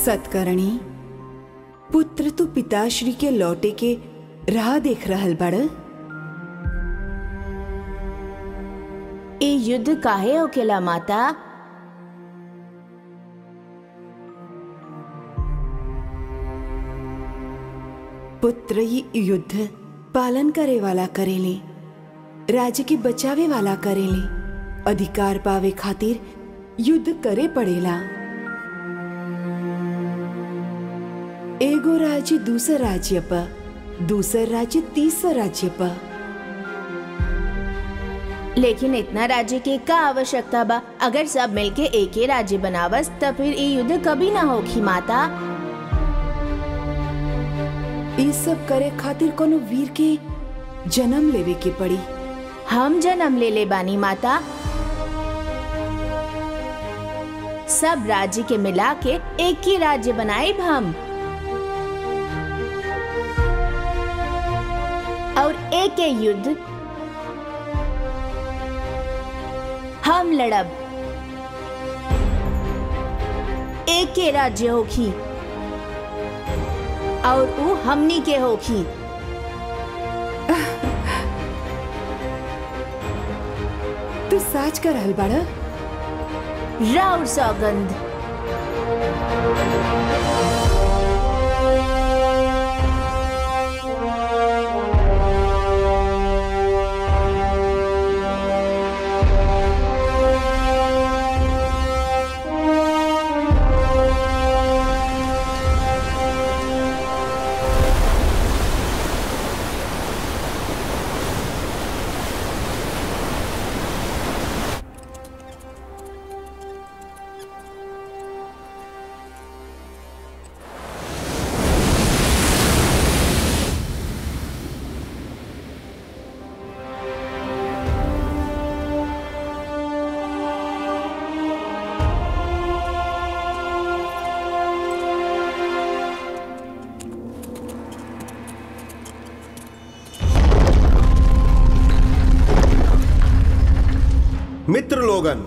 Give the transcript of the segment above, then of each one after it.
सतकर्णी पुत्र तू पिताश्री के लौटे के राह देख रहल बड़ ए युद्ध काहे होकेला माता पुत्र ये युद्ध पालन करे वाला करेले राज्य के बचावे वाला करेले अधिकार पावे खातिर युद्ध करे पड़ेला एगो राज्य दूसर राज्य पर दूसर राज्य तीसर राज्य पर लेकिन इतना राज्य के का आवश्यकता बा अगर सब मिलके एक ही राज्य बनावस त फिर ये युद्ध कभी ना होखी माता ये सब करे खातिर कोनो वीर के जन्म लेवे के पड़ी हम जन्म ले ले बानी माता सब राज्य के मिला के एक ही राज्य बनाए हम और एक ही युद्ध हम लड़ब एक के राज्य होखी और ऊ हमनी के होखी तू साच कर रहल बाड़ा राउर सौगंध मित्र लोगन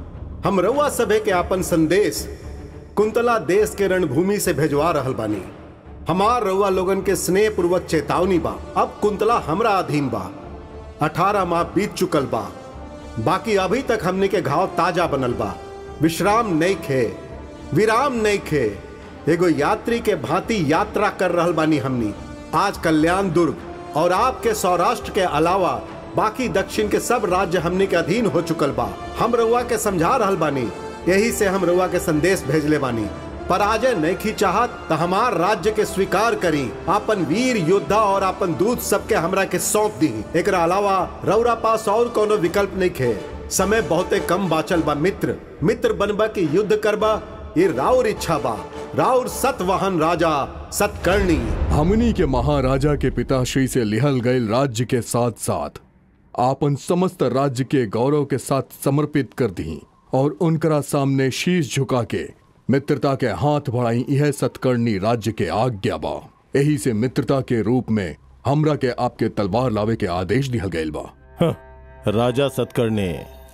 हम रउआ सभे के आपन संदेश कुंतला देश के रणभूमि से भेजवा रहल बानी हमार रउआ लोगन के स्नेह पूर्वक चेतावनी बा अब कुंतला हमरा अधीन बा अठारह माह बीत चुकल बा बाकी अभी तक हमने के घाव ताजा बनल बा विश्राम नहीं खे विराम नहीं खे एगो यात्री के भांति यात्रा कर रहल बानी हमनी आज कल्याण दुर्ग और आपके सौराष्ट्र के अलावा बाकी दक्षिण के सब राज्य हमने के अधीन हो चुकल बा हम रउआ के समझा रहल बानी यही से हम रउआ के संदेश भेजले बानी पराजय नहीं की चाहत तो हमार राज्य के स्वीकार करी आपन वीर योद्धा और आपन दूत सबके हमरा के सौंप दी एकरा अलावा रउरा पास और कोनो विकल्प नहीं खे समय बहुते कम बाचल बा मित्र मित्र बनबा की युद्ध करबा ये राउर इच्छा बा राउर सतवाहन राजा सतकर्णी हमनी के महाराजा के पिताश्री से लिहल गए राज्य के साथ साथ आपन समस्त राज्य के गौरव के साथ समर्पित कर दी और उनकरा सामने शीश झुका के मित्रता के हाथ बढ़ाई यह सतकर्णी राज्य के आज्ञा बा यही से मित्रता के रूप में हमरा के आपके तलवार लावे के आदेश दिहल गयल बा हं, राजा सतकर्णी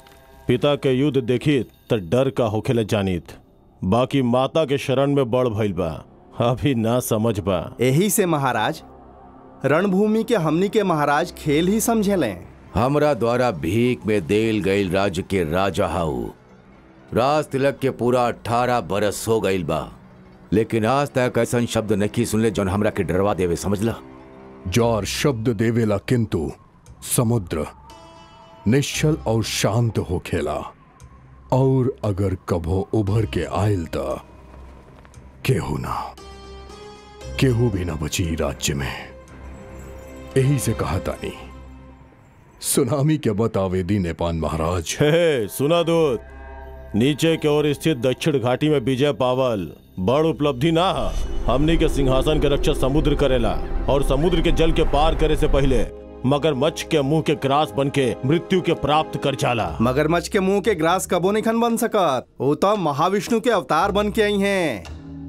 पिता के युद्ध देखी त डर का होखेला जानित बाकी माता के शरण में बड़ भइल बा अभी ना समझ बा यही से महाराज रणभूमि के हमनी के महाराज खेल ही समझेले हमरा द्वारा भीख में देल गईल राज्य के राजा हाउ राज तिलक के पूरा अठारह बरस हो गईल बा लेकिन आज तक ऐसा शब्द नहीं सुनले जौन हमरा के डरवा देवे समझला जौर शब्द देवेला किंतु समुद्र निश्चल और शांत हो खेला और अगर कभो उभर के आयल त केहू ना केहू भी ना बची राज्य में यही से कहा तानी सुनामी के बतावे दी नेपान महाराज हे सुना दूत नीचे के ओर स्थित दक्षिण घाटी में विजय पावल बड़ उपलब्धि ना हा हमनी के सिंहासन के रक्षा समुद्र करेला और समुद्र के जल के पार करे से पहले मगरमच्छ के मुंह के ग्रास बन के मृत्यु के प्राप्त कर जाला मगरमच्छ के मुंह के ग्रास कबो नहीं खन बन सकत वो तो महाविष्णु के अवतार बन के आई हैं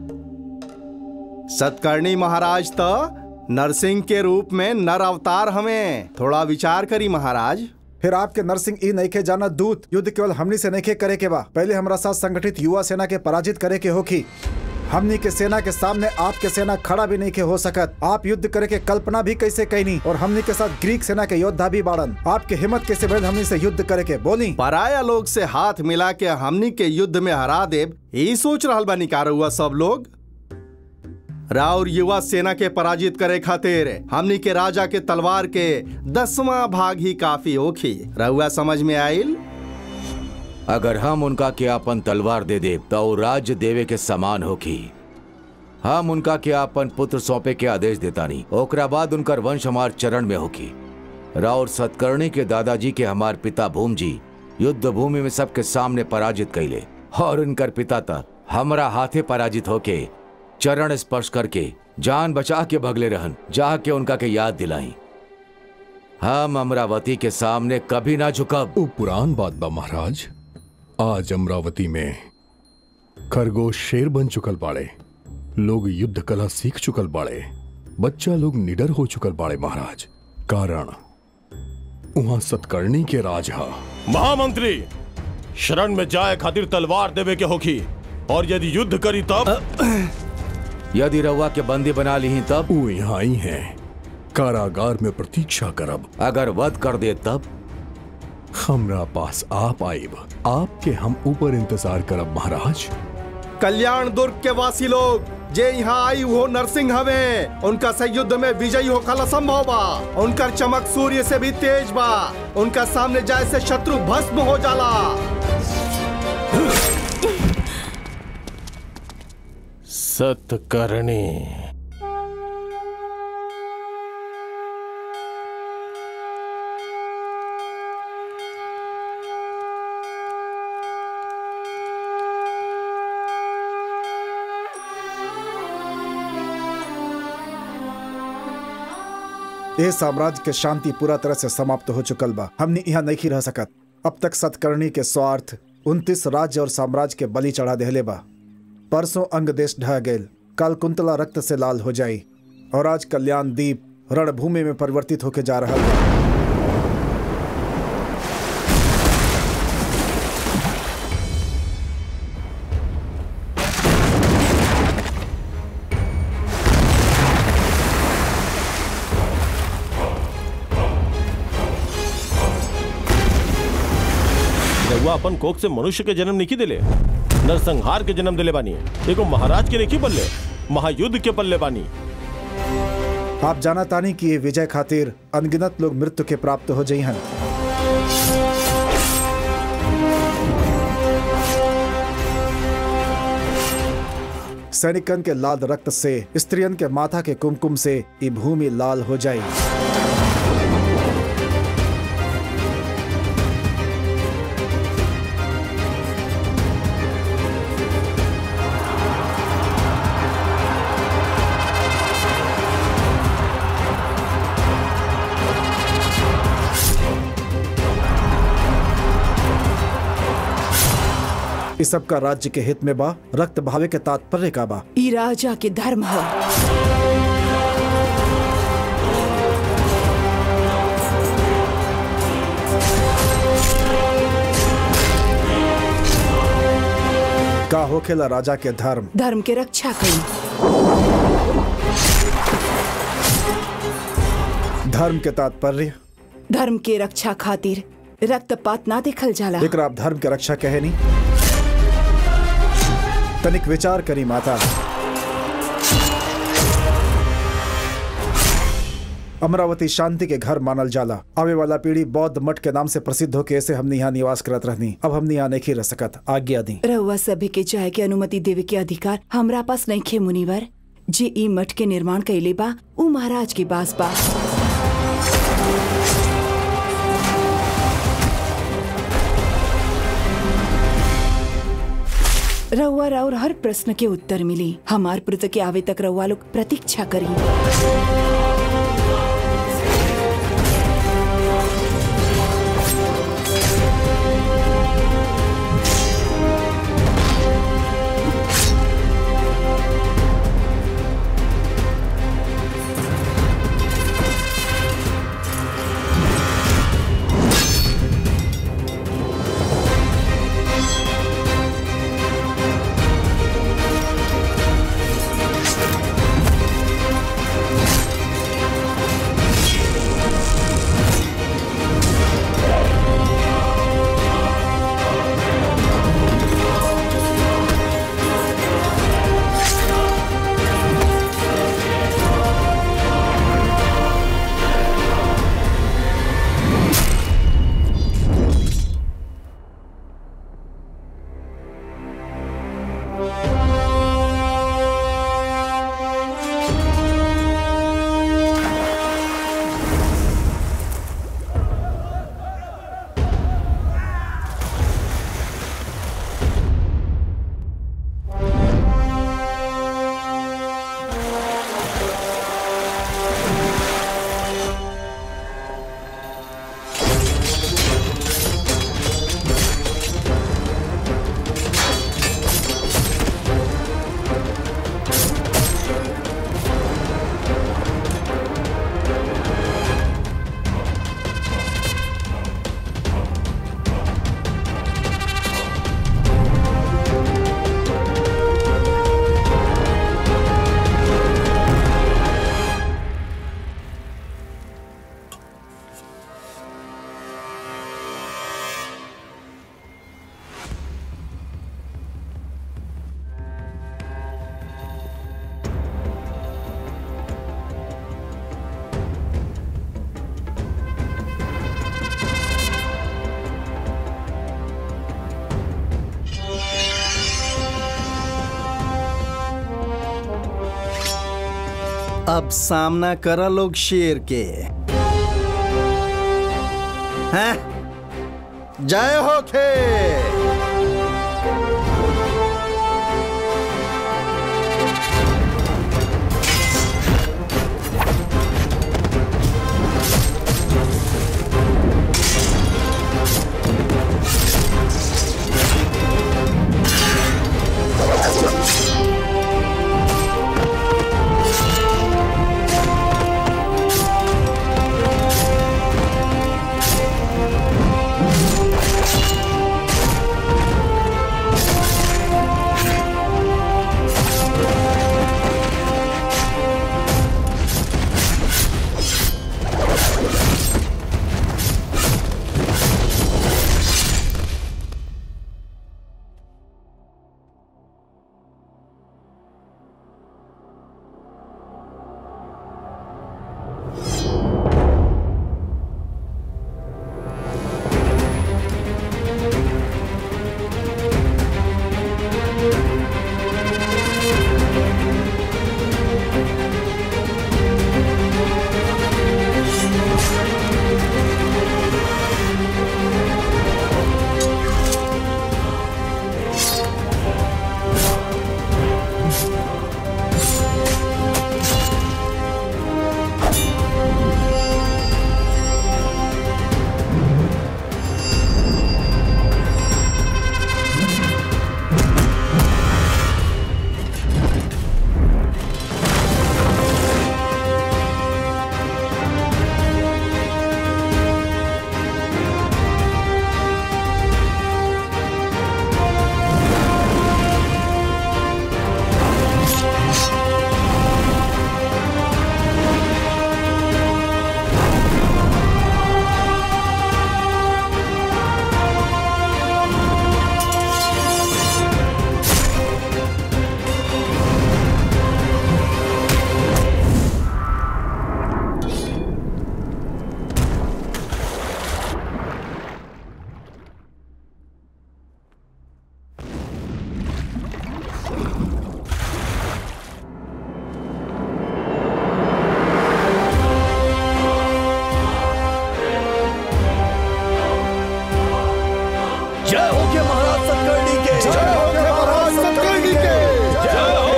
सतकर्णी महाराज तो नरसिंह के रूप में नर अवतार हमें थोड़ा विचार करी महाराज फिर आपके नरसिंह ई नईखे जाना दूत युद्ध केवल हमनी से नईखे करे के बा पहले हमरा साथ संगठित युवा सेना के पराजित करे के होखी हमनी के सेना के सामने आपके सेना खड़ा भी नहीं के हो सकत आप युद्ध करे के कल्पना भी कैसे कैनी और हमनी के साथ ग्रीक सेना के योद्धा भी बाड़न आपके हिम्मत कैसे बढ़ हमनी से युद्ध करे के बोली पराया लोग से हाथ मिला के हमनी के युद्ध में हरा देव यही सोच रहल बा निकार हुआ सब लोग राउर युवा सेना के पराजित करे खातिर हमनी के राजा के तलवार के दसवां भाग ही काफी होखी रहुआ समझ में आइल अगर हम उनका के अपन तलवार दे दे तो वो राज्य देवे के समान होखी हम उनका के अपन पुत्र सौंपे के आदेश देता नहीं ओकरा बाद उनकर वंश हमार चरण में होखी राउर सतकर्णी के दादाजी के हमार पिता भूम जी युद्ध भूमि में सबके सामने पराजित कैले और उनकर पिता तक हमरा हाथे पराजित होके चरण स्पर्श करके जान बचा के भगले रहन जा के उनका के याद दिलाई हम अमरावती के सामने कभी ना झुकब वो पुरान बात बा महाराज आज अमरावती में खरगोश शेर बन चुकल बाड़े लोग युद्ध कला सीख चुकल बाड़े बच्चा लोग निडर हो चुकल बाड़े महाराज कारण वहां सतकर्णी के राज हा महामंत्री शरण में जाए खातिर तलवार देवे के होखी और यदि युद्ध करी तब यदि रउआ के बंदी बना ली तब वो यहाँ ही हैं कारागार में प्रतीक्षा करब अगर वध कर दे तब हमरा पास आप आइब आपके हम ऊपर इंतजार करब महाराज कल्याण दुर्ग के वासी लोग जे यहाँ आई वो नरसिंह हवे उनका से युद्ध में विजयी होखल असंभव बा उनकर चमक सूर्य से भी तेज बा उनका सामने जाए से शत्रु भस्म हो जाला सतकर्णी ये साम्राज्य के शांति पूरा तरह से समाप्त हो चुकल बा हमने यहाँ नहीं रह सकत अब तक सतकर्णी के स्वार्थ उनतीस राज्य और साम्राज्य के बलि चढ़ा देहले बा परसों अंग देश ढह गए कल कुंतला रक्त से लाल हो जाई और आज कल्याण दीप रणभूमि में परिवर्तित होके जा रहा बा रउआ अपन कोख से मनुष्य के जन्म नहीं दिले नरसंहार के जन्म दिले बानी एगो महाराज के नहीं बल्ले महायुद्ध के पल्ले बानी आप जाना तानी कि ये विजय खातिर अनगिनत लोग मृत्यु के प्राप्त हो जाई हन सैनिकन के लाल रक्त से स्त्रियन के माथा के कुमकुम से ये भूमि लाल हो जाई इस सब का राज्य के हित में बा रक्त भावे के तात्पर्य का बा ई राजा के धर्म है का होखेला राजा के धर्म धर्म के रक्षा करी धर्म के तात्पर्य धर्म के रक्षा खातिर रक्तपात ना देखल जाला एकरा आप धर्म के रक्षा कहे नी तनिक विचार करी माता अमरावती शांति के घर मानल जाला आवे वाला पीढ़ी बौद्ध मठ के नाम से प्रसिद्ध होके ऐसे हमने यहाँ निवास करत रहनी अब हमने यहाँ नहीं रह सकत आज्ञा दी रउआ सभे के जाए के अनुमति देवे के अधिकार हमरा पास नहीं खे मुनिवर जे ई मठ के निर्माण कैले बा ऊ महाराज के पास बा रउआ राउर हर प्रश्न के उत्तर मिली हमार पुत्र के आवे तक रउआ लोग प्रतीक्षा करी अब सामना करा लोग शेर के हैं जय हो खे जय हो के महाराज सतकर्णी के जय हो खे महाराज सतकर्णी के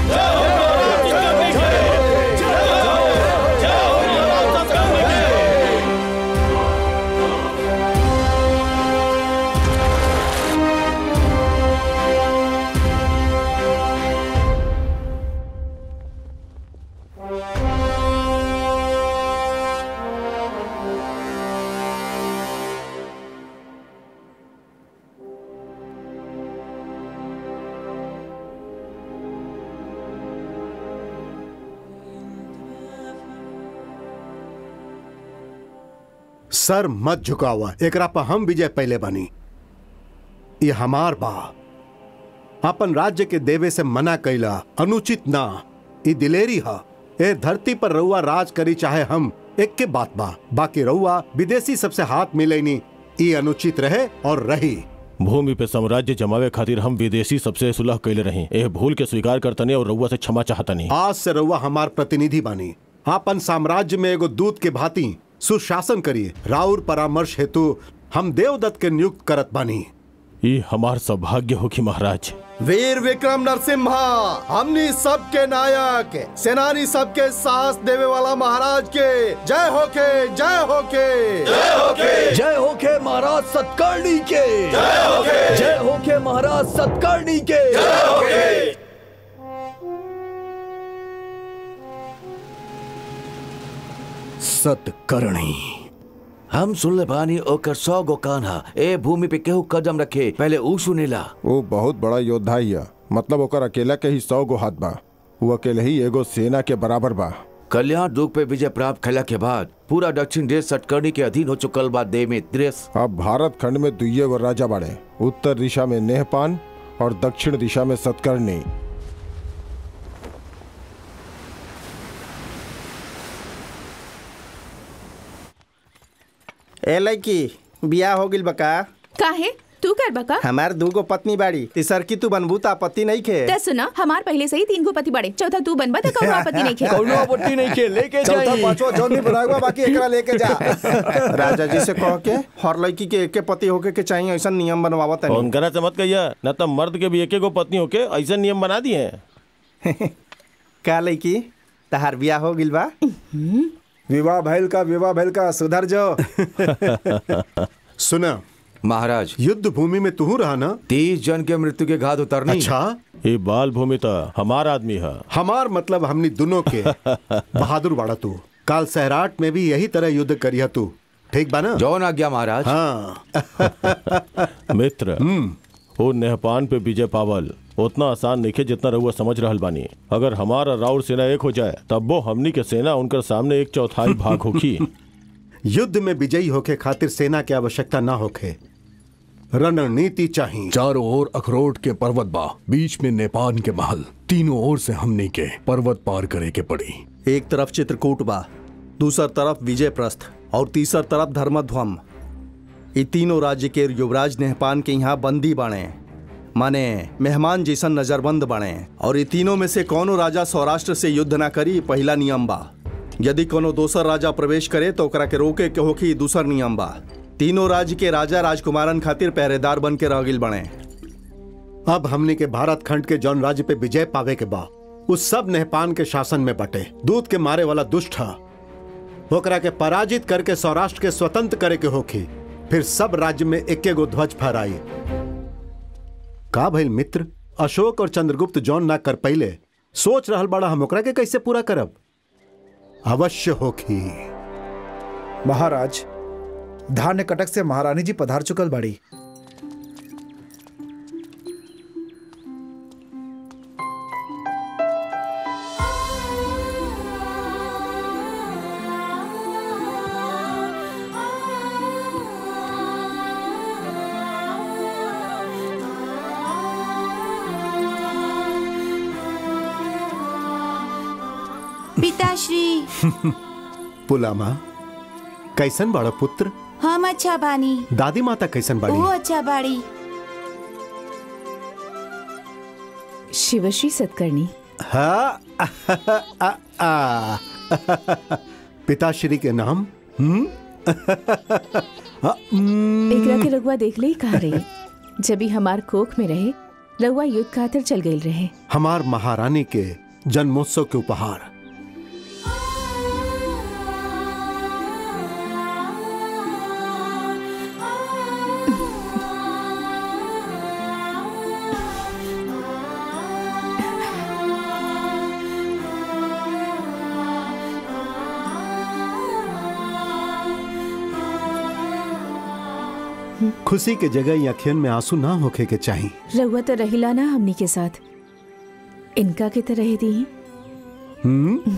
सर मत झुकावा एकरा पर हम विजय पहले बनी ये हमार बा अपन राज्य के देवे से मना कैला अनुचित ना ई दिलेरी हा ए धरती पर रउआ राज करी चाहे हम एक के बात बा बाकी रउआ विदेशी सबसे हाथ मिलेनी ई अनुचित रहे और रही भूमि पे साम्राज्य जमावे खातिर हम विदेशी सबसे सुलह कैले रही एह भूल के स्वीकार करतनी और रउआ से क्षमा चाहतनी आज से रउआ हमार प्रतिनिधि बानी आपन साम्राज्य में एगो दूत के भांति सुशासन करिए राउर परामर्श हेतु हम देवदत्त के नियुक्त करत बानी ई हमार सौभाग्य हो कि महाराज वीर विक्रम नरसिम्हा हमनी सबके नायक सेनानी सबके साहस देवे वाला महाराज के जय हो के जय हो के जय हो के महाराज सतकर्णी के जय हो के जय हो के महाराज सतकर्णी के जय हो के सतकर्णी हम सुन ले बानी ओकर सौ गो कान्हा ए भूमि पे केहू कदम रखे पहले ऊ सुनेला वो बहुत बड़ा योद्धा ही है मतलब ओकर अकेला के ही सौ गो हाथ बा वो अकेले ही एगो सेना के बराबर बा कल्याण दुख पे विजय प्राप्त कैला के बाद पूरा दक्षिण देश सटकर्णी के अधीन हो चुकल बा देव में देश अब भारत खंड में दुइये गो राजा बाड़े उत्तर दिशा में नेहपान और दक्षिण दिशा में सतकर्णी ए लड़की बियाह हो गिल बका काहे तू कर बका हमार दूगो पत्नी बाड़ी तीसर की तू बनबू ता पति नहीं खे ते सुना हमार पहले से ही तीन गो पति बड़े चौथा तू बनबा तो कौनो आपत्ति नहीं खे कौनो आपत्ति नहीं के लेके चौथा जाइए पांचवा जौन नहीं बनाएगा बाकी एकरा लेके जा राजा जी से कह के हर लड़की के एके पति होके के चाहिए ऐसा नियम बनवावत है उनकरा से मत कहिया न तो मर्द के भी एक गो पत्नी होके ऐसे नियम बना दिए हैं का लड़की तहार बियाह हो गिल बा विवाह भैल का विवाह भैल का सुधर जाओ सुना महाराज युद्ध भूमि में तू रहा ना तीस जन के मृत्यु के घात उतरनी अच्छा ये बाल भूमि तो हमार आदमी है हमार मतलब हमनी दोनों के बहादुर बाड़ा तू काल सहराट में भी यही तरह युद्ध करिया तू ठीक बा ना जौन आज्ञा महाराज हाँ मित्र वो नेहपान पे विजय पावल उतना आसान नहीं है जितना रहुआ समझ रहल बानी अगर हमारा राउर सेना एक हो जाए तब वो हमनी के सेना उनकर सामने एक चौथाई भाग होगी युद्ध में विजयी होके खातिर सेना की आवश्यकता ना होखे रणनीति चाहिए चारों ओर अखरोट के पर्वत बा बीच में नेपाल के महल तीनों ओर से हमनी के पर्वत पार करे के पड़ी एक तरफ चित्रकूट बा दूसर तरफ विजय प्रस्थ और तीसर तरफ धर्मध्वम ये तीनों राज्य के युवराज नेहपान के यहाँ बंदी बने माने मेहमान जैसन नजरबंद बने और ये तीनों में से कौनो राजा सौराष्ट्र से युद्ध ना करी पहला नियम बा यदि कोनो दोसर राजा प्रवेश करे तो ओकरा के रोके के होखी दूसर नियम बा तीनों राज्य के राजा राजकुमारन खातिर पहरेदार बन के रह गिल बने अब हमने के भारत खंड के जौन राज्य पे विजय पावे के बा उस सब नेहपान के शासन में बटे दूध के मारे वाला दुष्ट हा ओकरा के पराजित करके सौराष्ट्र के स्वतंत्र करे के होखी फिर सब राज्य में एक गो ध्वज फहराई का भइल मित्र अशोक और चंद्रगुप्त जौन ना कर पहिले सोच रहल बड़ा हम ओकरा के कैसे पूरा करब अवश्य होखी महाराज धान्य कटक से महारानी जी पधार चुकल बाड़ी पिताश्री पुलामा कैसन बड़ा पुत्र हम अच्छा बानी दादी माता कैसन वो बाड़ी अच्छा बाड़ी शिवश्री सतकर्णी हाँ आ, आ, पिताश्री के नाम हम्म हाँ, हम्म, एकरा के रघुआ देख ले ही कहा रही जब ही हमार कोख में रहे रघुआ युद्ध खातिर चल गई रहे हमार महारानी के जन्मोत्सव के उपहार खुशी के जगह अखियन में आंसू ना होखे के चाहिए रघुआ तो रहिला ना हमनी के साथ इनका के तो रह दी हम्म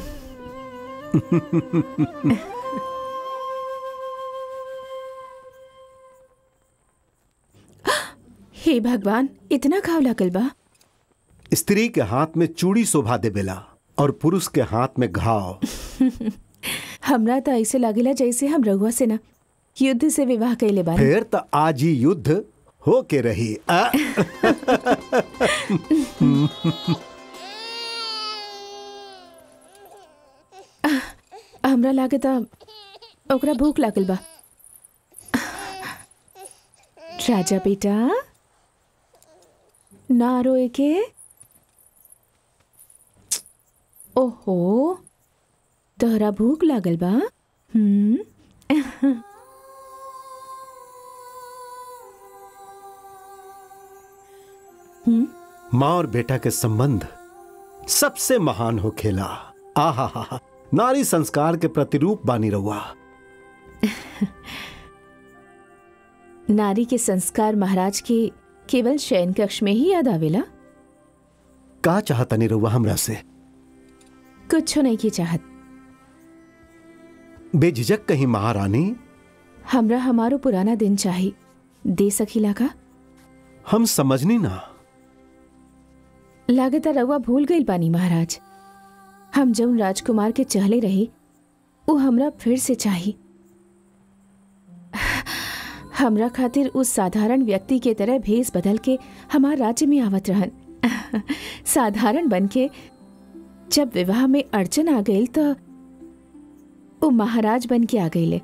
हे भगवान इतना घाव लागल बा स्त्री के हाथ में चूड़ी शोभा देवेला और पुरुष के हाथ में घाव हमरा तो ऐसे लागेला जैसे हम रघुआ से ना युद्ध से विवाह कैले बानी फिर तो आज ही युद्ध हो के रही आ? हमरा लागे तो ओकरा भूख लागल बा राजा बेटा ना रोए के ओहो तोहरा भूख लागल बा हम्म माँ और बेटा के संबंध सबसे महान हो खेला आहा हा नारी संस्कार के प्रतिरूप बानी रहुआ नारी के संस्कार महाराज के केवल शयन कक्ष में ही याद आवेला का चाहतनी रहुआ हमरा से कुछ नहीं की चाहत बेझिझक कहीं महारानी हमरा हमारो पुराना दिन चाही दे सकीला का हम समझनी ना लागत रउआ भूल गई पानी महाराज हम जौन राजकुमार के चहले रहे वो हमरा फिर से चाही हमरा खातिर उस साधारण व्यक्ति के तरह भेस बदल के हमार राज्य में आवत रहन साधारण बन के जब विवाह में अड़चन आ गई तो वो महाराज बन के आ गईले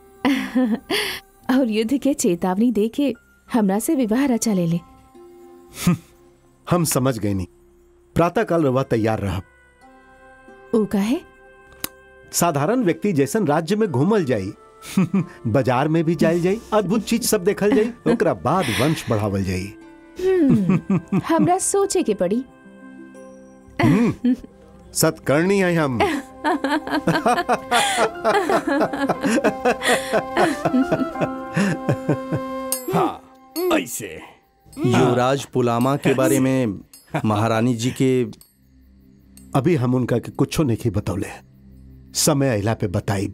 और युद्ध के चेतावनी दे के हमरा से विवाह रचा ले ले हम समझ गए नहीं प्रातःकाल रवा तैयार रह ऊ काहे साधारण व्यक्ति जैसन राज्य में घूमल जाई बाजार में भी जायल जाई अद्भुत चीज सब देखल जाई ओकरा बाद वंश बढ़ावल जाई हम्म, हमरा सोचे के पड़ी सत्कर्णी है हम हाँ ऐसे युवराज पुलामा के बारे में महारानी जी के अभी हम उनका के कुछो नहीं बतौले समय अला पे बताइब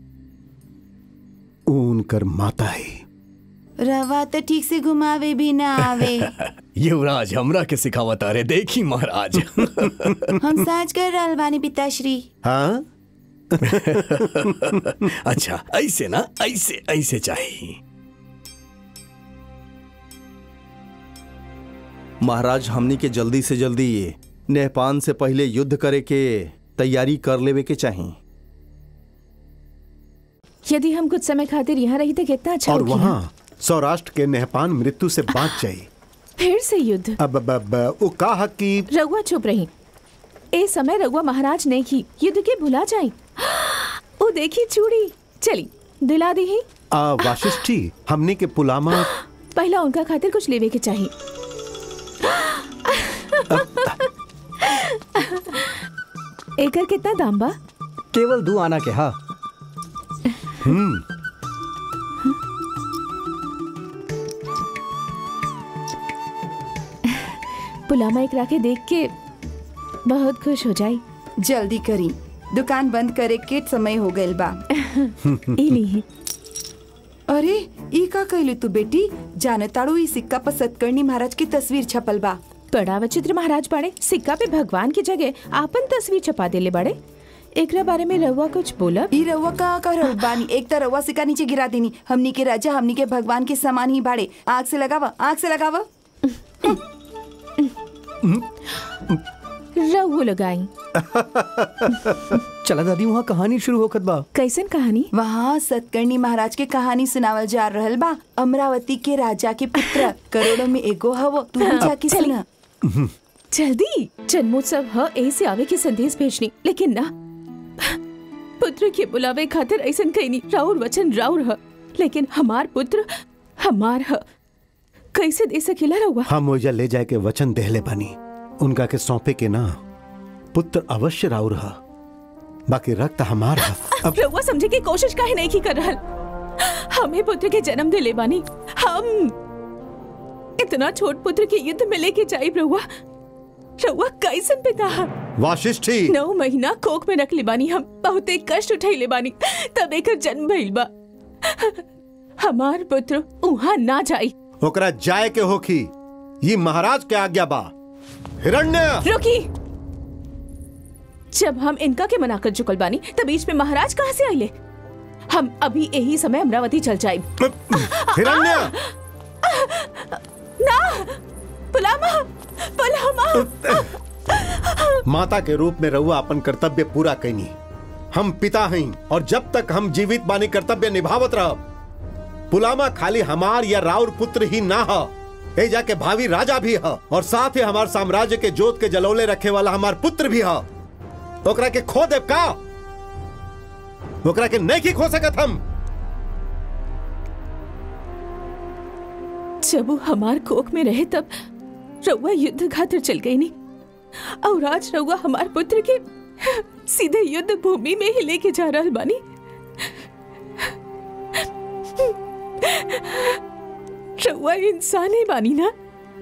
ऊ उनकर माता है रवा तो ठीक से घुमावे भी ना आवे युवराज हमरा के सिखावत अरे देखी महाराज हम साज कर रहल बानी पिताश्री हाँ अच्छा ऐसे ना ऐसे ऐसे चाहिए महाराज हमनी के जल्दी से जल्दी ये नेहपान से पहले युद्ध करे के तैयारी कर लेवे के चाहिए यदि हम कुछ समय खातिर यहाँ रही तो कितना अच्छा और होगी ना? वहाँ सौराष्ट्र के नेहपान मृत्यु से बाँच जाई फिर से युद्ध अब अब अब वो कहा कि रघुआ चुप रही ए समय रघुआ महाराज ने की युद्ध के भुला जाई ओ देखी चूड़ी चली दिला दी ही आ, वाशिष्ठी हमने के पुलामा पहला उनका खातिर कुछ लेवे के चाहिए एकर कितना दाम बा केवल दो आना के हा हम्म पुलामा एक राके देख के बहुत खुश हो जाई जल्दी करी दुकान बंद करे के समय हो गइल बा इली अरे ई का कहलू तू बेटी जानताड़ू ई सिक्का पर सतकर्णी महाराज की तस्वीर छपल बा बड़ा विचित्र महाराज बाड़े सिक्का पे भगवान की जगह आपन तस्वीर छपा देले बाड़े एकरा बारे में रहुआ कुछ बोला ई रउआ का कर रहल बानी एक तो रउआ सिक्का नीचे गिरा देनी हमनी के राजा हमनी के भगवान के समान ही बाड़े आग से लगावा आग से लगावा रहुआ लगाई चला दादी वहाँ कहानी शुरू होखत बा कैसन कहानी वहाँ सतकर्णी महाराज के कहानी सुनावल जा रहल बा अमरावती के राजा के पुत्र करोड़ों में एगो हवो तू भी जाके चली। सुना जल्दी जन्मोत्सव ह ऐसे आवे के संदेश भेजनी लेकिन ना पुत्र के बुलावे खातिर ऐसन कहनी राउर वचन राउर ह लेकिन हमार पुत्र हमार ह कैसे दे सकेला रहुआ हम ओइजा ले जाए के वचन देहले बानी उनका के सौंपे के ना पुत्र अवश्य राउर हा बाकी रक्त हमार हा अब रहुआ समझे की कोशिश काहे नहीं की कर रहल हमें पुत्र के जन्म दिले बानी हम इतना छोट पुत्र के युद्ध में लेके जाई रहुआ रहुआ कैसन पिता हा वाशिष्ठी नौ महीना कोख में रख ले बानी हम बहुते कष्ट उठैले बानी तब एकर जन्म भइल बा हमार पुत्र उहाँ ना जाई ओकरा जाए के होखी ये महाराज के आज्ञा बा हिरण्य रुकी जब हम इनका के मना कर चुकल बानी तब बीच में महाराज कहाँ से आइले हम अभी यही समय अमरावती चल जाए हिरण्य ना पुलामा पुलामा माता के रूप में रहुआ अपन कर्तव्य पूरा कैनी हम पिता हैं और जब तक हम जीवित बानी कर्तव्य निभावत रह पुलामा खाली हमार या राउर पुत्र ही ना ह ए जाके भावी राजा भी ह और साथ ही हमार साम्राज्य के जोत के जलौले रखे वाला हमार पुत्र भी ह ओकरा के खो देव का ओकरा के नहीं की खो सकत हम जब वो हमार कोख में रहे तब रउआ युद्ध खातिर चल गई नहीं और आज रउआ हमार पुत्र के सीधे युद्ध भूमि में ही लेके जा रहल बानी रउआ इंसान ही बानी ना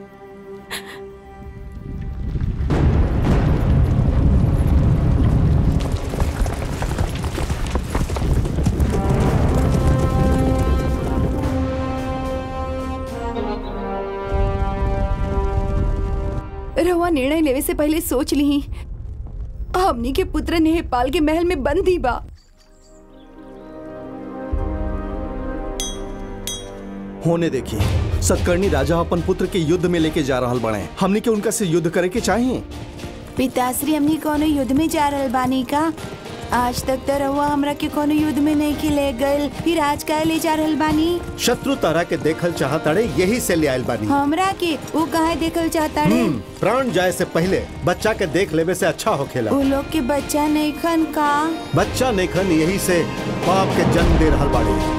रहुआ निर्णय लेवे से पहले सोच ली हमनी के पुत्र नेपाल के महल में बंद ही बा होने देखिए सतकर्णी राजा अपन पुत्र के युद्ध में लेके जा रहल बने हमनी के उनका से युद्ध करे के चाहिए पिताश्री हमनी कोनो युद्ध में जा रहल बानी का आज तक तो रहुआ हमरा के कोनो युद्ध में नहीं खिले गए फिर आज का ले जा रहल बानी शत्रु तारा के देखल चाहताड़े यही से ले आयल बानी हमरा के वो कहे देखल चाहता रे हम्म, प्राण जाए से पहले बच्चा के देख लेवे से अच्छा होखेला वो लोग के बच्चा नहीं खन का बच्चा नेखन यही से पाप के जन्म दे रहल बाड़ी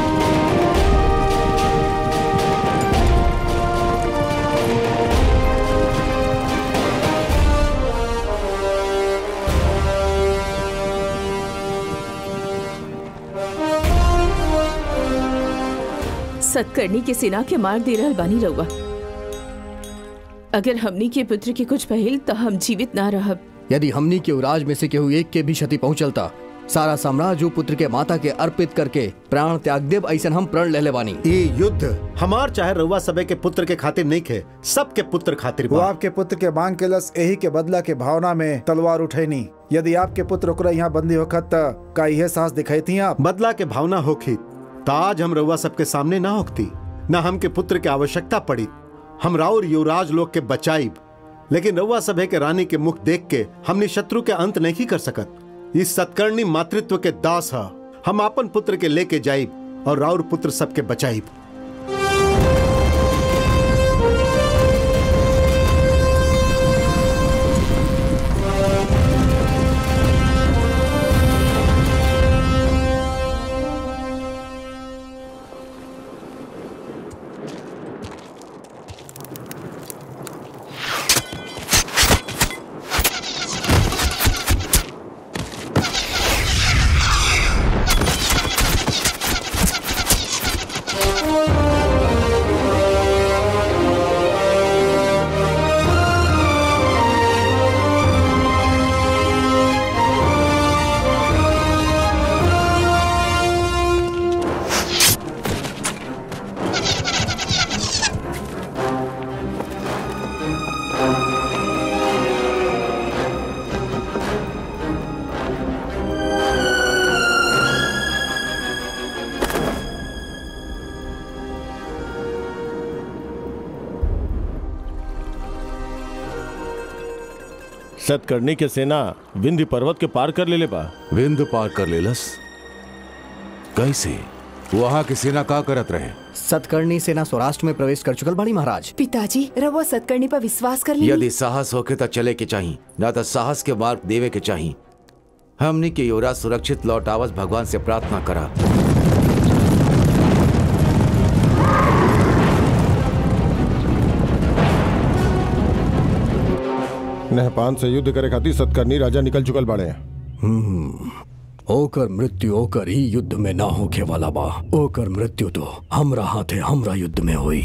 सतकर्णी के सेना के मार दे रहल बानी रहुआ अगर हमनी के पुत्र के कुछ पहल तो हम जीवित ना रहब यदि हमनी के उराज में से केहू एक के भी क्षति पहुंचलता सारा साम्राज्य उ पुत्र के माता के अर्पित करके प्राण त्याग देव ऐसा हम प्रण ले ले बानी ये युद्ध हमार चाहे रउआ सबे के पुत्र के खातिर नहीं खे सबके पुत्र खातिर वो बा आपके पुत्र के मांग के लस यही के बदला के भावना में तलवार उठैनी यदि आपके पुत्र ओकरा यहाँ बंदी होखत त का यह साहस दिखाई थी आप बदला के भावना होखी त आज हम रउआ सबके सामने ना होखती ना हमके पुत्र के आवश्यकता पड़ी हम राउर युवराज लोग के बचाइब लेकिन रउआ सभे के रानी के मुख देख के हमने शत्रु के अंत नहीं कर सकत इस सत्कर्णी मातृत्व के दास है हम अपन पुत्र के लेके जाइब और राउर पुत्र सबके बचाइब सतकर्णी के सेना विंध्य पर्वत के पार कर ले ले बा विंध्य पार कर लेलस कैसे वहां की सेना का करत रहे सतकर्णी सेना स्वराष्ट्र में प्रवेश कर चुकल बानी महाराज पिताजी रहुआ सतकर्णी पर विश्वास कर ली यदि साहस होके तो चले के चाहिए ना तो साहस के मार्ग देवे के चाहिए हमने के युवराज सुरक्षित लौट आवस भगवान से प्रार्थना करा नहपान से युद्ध करे खातिर सतकर्णी राजा निकल चुकल बाड़े हम्म, ओकर मृत्यु ओकर ही युद्ध में ना होके वाला बा ओकर मृत्यु तो हमरा हाथे हमरा युद्ध में हुई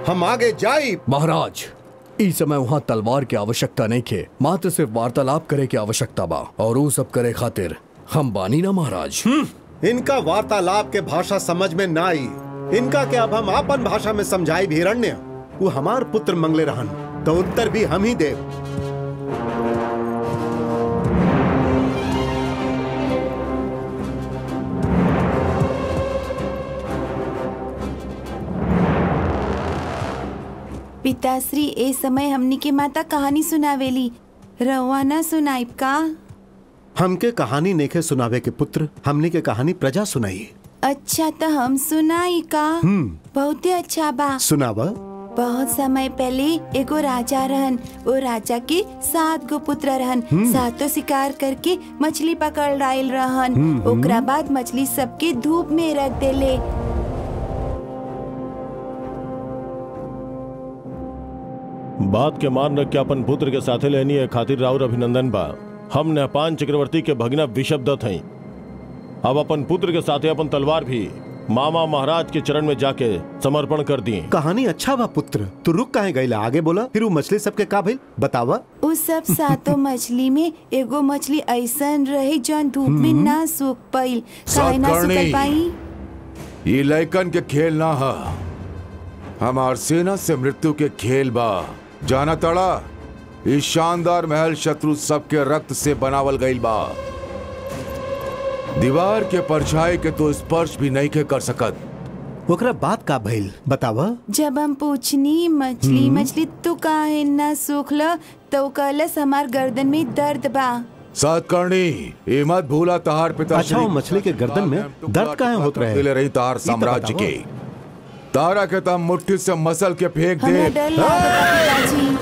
हम आगे जाई महाराज इस समय वहाँ तलवार की आवश्यकता नहीं खे मात्र सिर्फ वार्तालाप करे की आवश्यकता बा और वो सब करे खातिर हम बानी ना महाराज इनका वार्तालाप के भाषा समझ में ना आई इनका के अब हम आपन भाषा में समझाई भी हिरण्य वो हमार पुत्र मंगले रहन तो उत्तर भी हम ही देव पिताश्री ए समय हमनी के माता कहानी सुनावेली रवा ना सुनाइब का हमके कहानी नेखे सुनावे के पुत्र हमने के कहानी प्रजा सुनाई अच्छा तो हम सुनाई का बहुते अच्छा बा सुनावा बहुत समय पहले एगो राजा रहन वो राजा के सात गो पुत्र रहन सातों शिकार करके मछली पकड़ लायल रहन ओकरा बाद मछली सबके धूप में रख देले बात के मान रख के अपन पुत्र के साथे लेनी है खातिर राउर अभिनंदन बा हम नेपान चक्रवर्ती के भगना विशब्दत हई अब अपन पुत्र के साथे अपन तलवार भी मामा महाराज के चरण में जाके समर्पण कर दिए कहानी अच्छा बा पुत्र तू रुक काहे गईला आगे बोला फिर वो मछली सबके का भइल बतावा उस सब सातों मछली में एगो मछली ऐसन रहे जौन धूप में ना सूख पाइल काहे ना सातकर्णी। सूख पाई ये लैकन के खेल ना हा हमार सेना से मृत्यु के खेल बा जाना तड़ा इस शानदार महल शत्रु सबके रक्त से बनावल गईल बा दीवार के परछाई के तो स्पर्श भी नहीं के कर सकत ओकरा बात का भइल बतावा जब हम पूछनी मछली मछली तू काहे ना सूखल तो कहलस हमार गर्दन में दर्द बा सातकर्णी ये मत भूला तहार पिता अच्छा, वो मछली के गर्दन में दर्द काहे होत रहे? ले रही तहार तो साम्राज्य बताओ। के तारा के तम मुट्ठी से मसल के फेंक हमरा दे डर लागता पिताजी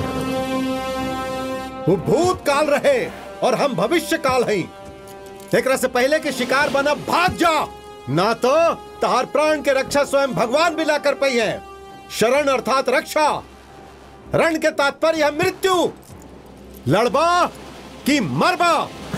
वो भूत काल रहे और हम भविष्य काल हई एकरा से पहले के शिकार बना भाग जा ना तो तहार प्राण के रक्षा स्वयं भगवान भी ला कर पई है शरण अर्थात रक्षा रण के तात्पर्य है मृत्यु लड़बा कि मरबा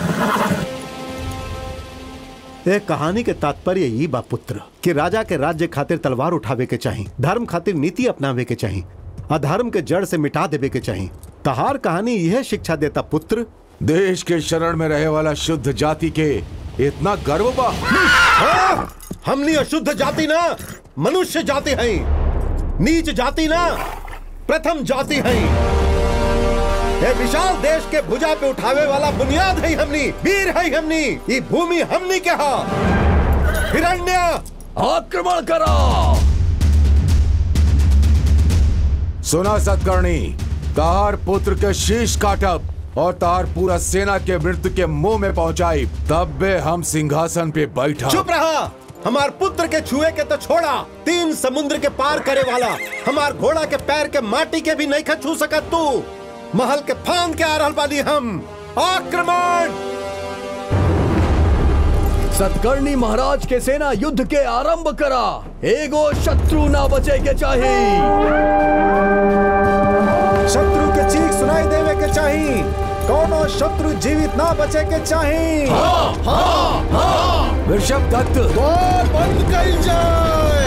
एक कहानी के तात्पर्य यही बा पुत्र कि राजा के राज्य खातिर तलवार उठावे के चाही धर्म खातिर नीति अपनावे के चाही अधर्म के जड़ से मिटा देवे के चाही तहार कहानी यह शिक्षा देता पुत्र देश के शरण में रहे वाला शुद्ध जाति के इतना गर्व बा हाँ, हमनी अशुद्ध जाति ना मनुष्य जाति हैं नीच जाति ना प्रथम जाति हैं ये विशाल देश के भुजा पे उठावे वाला बुनियाद है हमनी वीर है हमनी ये भूमि हमनी के हा हिरण्य आक्रमण करो सुना सतकर्णी तार पुत्र के शीश काटब और तार पूरा सेना के मृत्यु के मुंह में पहुंचाई तब बे हम सिंहासन पे बैठा चुप रहा हमार पुत्र के छुए के तो छोड़ा तीन समुद्र के पार करे वाला हमार घोड़ा के पैर के माटी के भी नहीं छू सकत तू महल के फांद के आ रहल बानी हम आक्रमण सतकर्णी महाराज के सेना युद्ध के आरंभ करा एगो शत्रु ना बचे के चाहिए शत्रु के चीख सुनाई देवे के चाही कोनो शत्रु जीवित ना बचे के चाही ऋषभ दत्त द्वार बंद कई जाए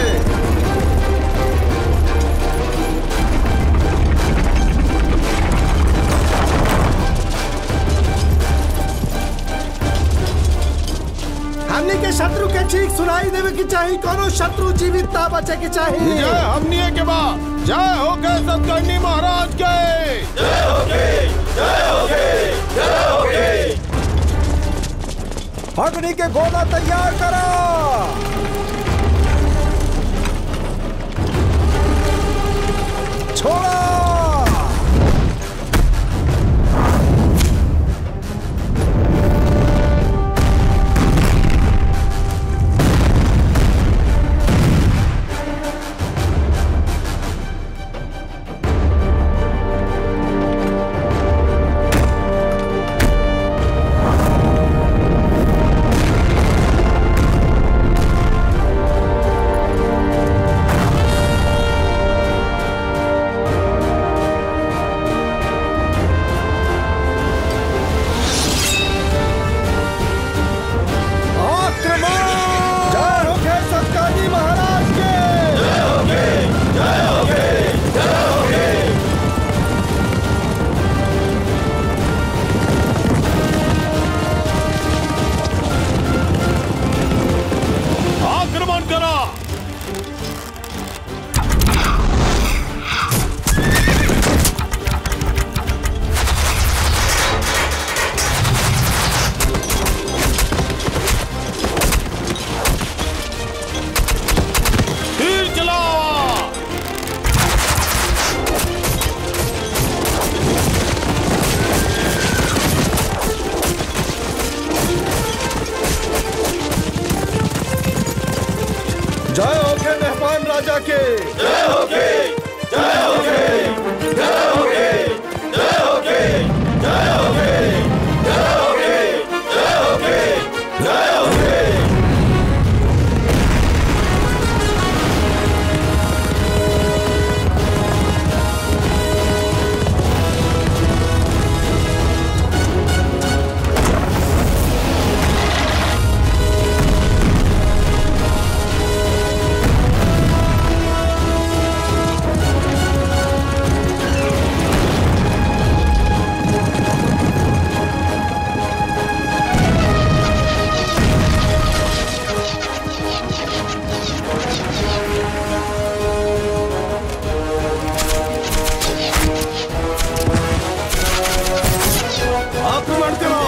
हमने के शत्रु के चीख सुनाई देवे के चाही कोनो शत्रु जीवित ना बचे के चाही जय हमनी के बा जय हो के सतकर्णी महाराज के अग्नि के गोला तैयार करो छोड़ो आक्रमण करो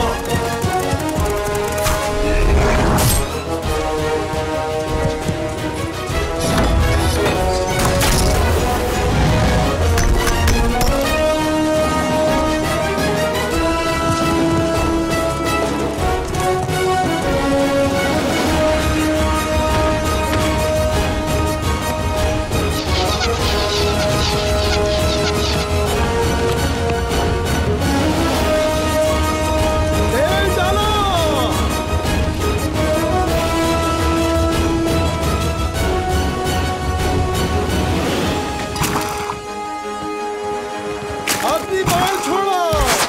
तेल डालो अग्नि बाण छोड़ो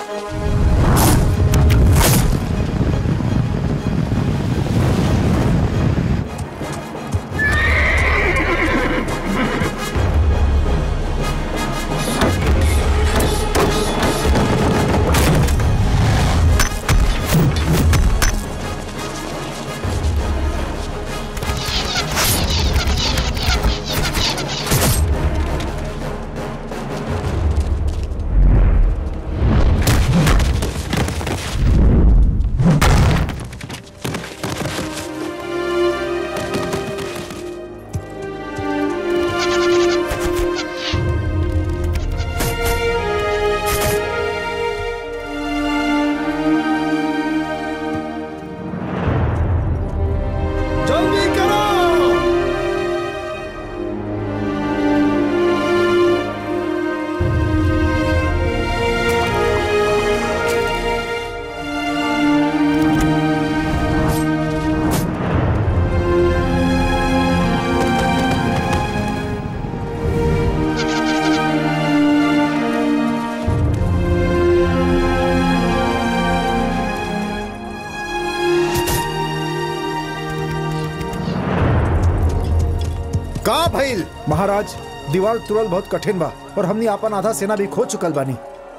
जल्दी करो का भइल महाराज दीवार तुरल बहुत कठिन बा और हमनी आपन आधा सेना भी खो चुकल बानी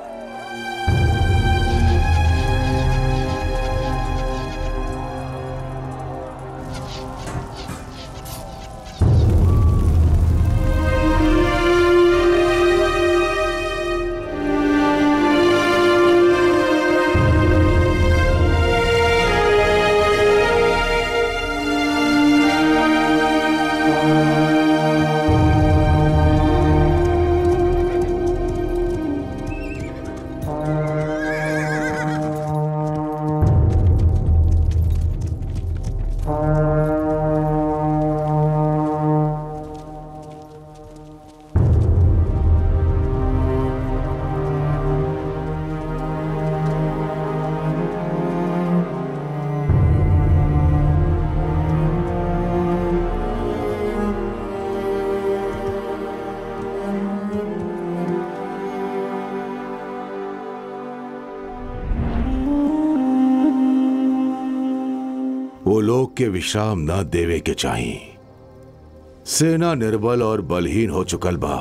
वो लोग के विश्राम न देवे के चाहिए सेना निर्बल और बलहीन हो चुकल बा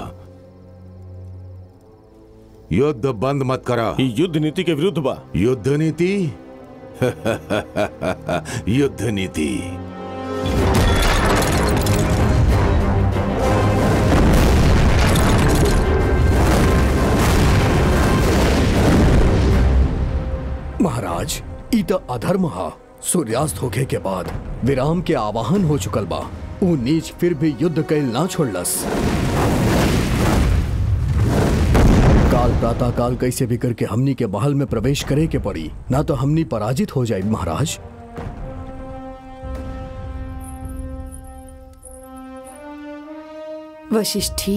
युद्ध बंद मत करा ई युद्ध नीति के विरुद्ध बा युद्ध नीति युद्ध नीति महाराज ई त अधर्म हा सूर्यास्त होखे के बाद विराम के आवाहन हो चुकल बा ऊ नीच फिर भी युद्ध कैल ना छोड़लस काल प्रातः काल कैसे भी करके हमनी के महल में प्रवेश करे के पड़ी ना तो हमनी पराजित हो जाए महाराज वशिष्ठी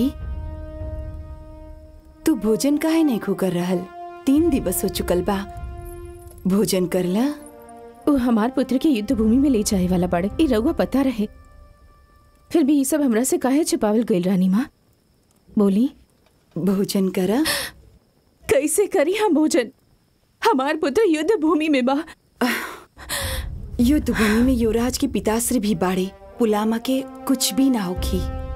तू भोजन काहे नहीं खो कर रहल तीन दिवस हो चुकल बा भोजन करला वो हमार पुत्र के युद्ध भूमि में ले जाए वाला बाड़े ई रउआ पता रहे फिर भी ये सब हमरा से काहे छिपावल गइल रानी माँ बोली भोजन करा कैसे करी हम भोजन हमार पुत्र युद्ध भूमि में बा युद्ध भूमि में युवराज के पिताश्री भी बाड़े पुलामा के कुछ भी ना होखी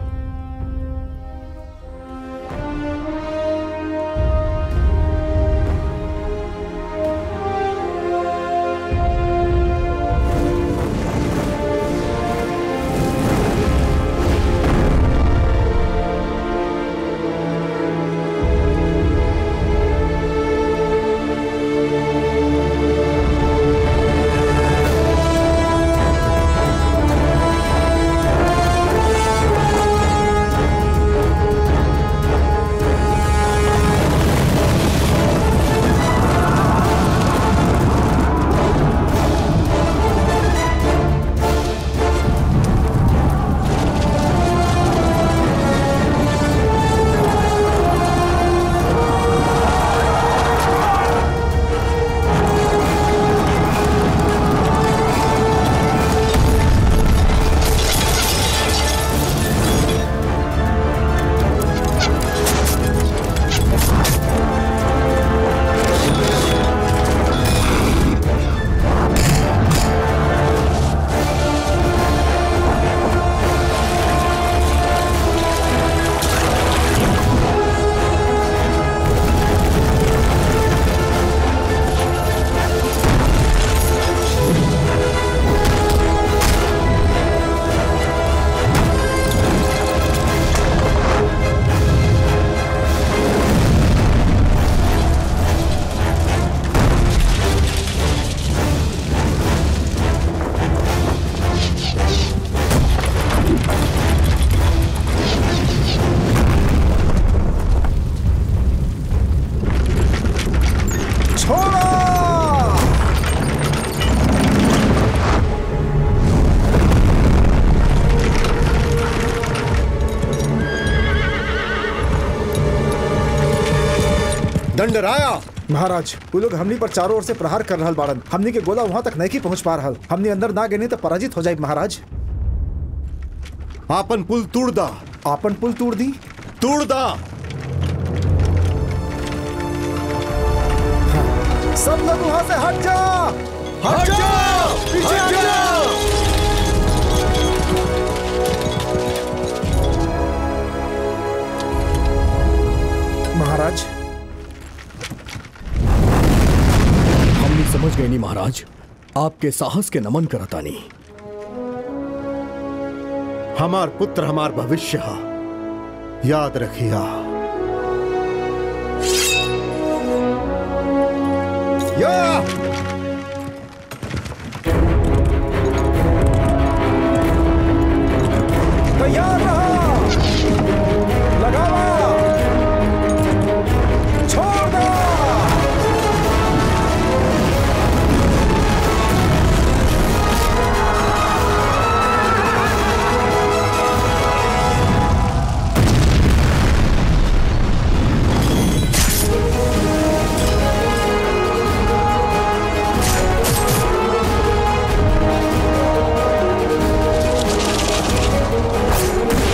दंडराया महाराज वो लोग हमनी पर चारों ओर से प्रहार कर रहल बाड़न हमनी के गोला वहां तक नहीं पहुंच पा रहल हमनी अंदर ना गए तो पराजित हो जाए महाराज आपन पुल तोड़ दा आपन पुल तोड़ दी तोड़ दा सब लोग वहां से हट जा हट जा पीछे हट जा महाराज हमने समझ गए नहीं महाराज आपके साहस के नमन करता नहीं हमार पुत्र हमार भविष्य हा। याद रखिया या तैयार रहा लगावा छोड़ दो या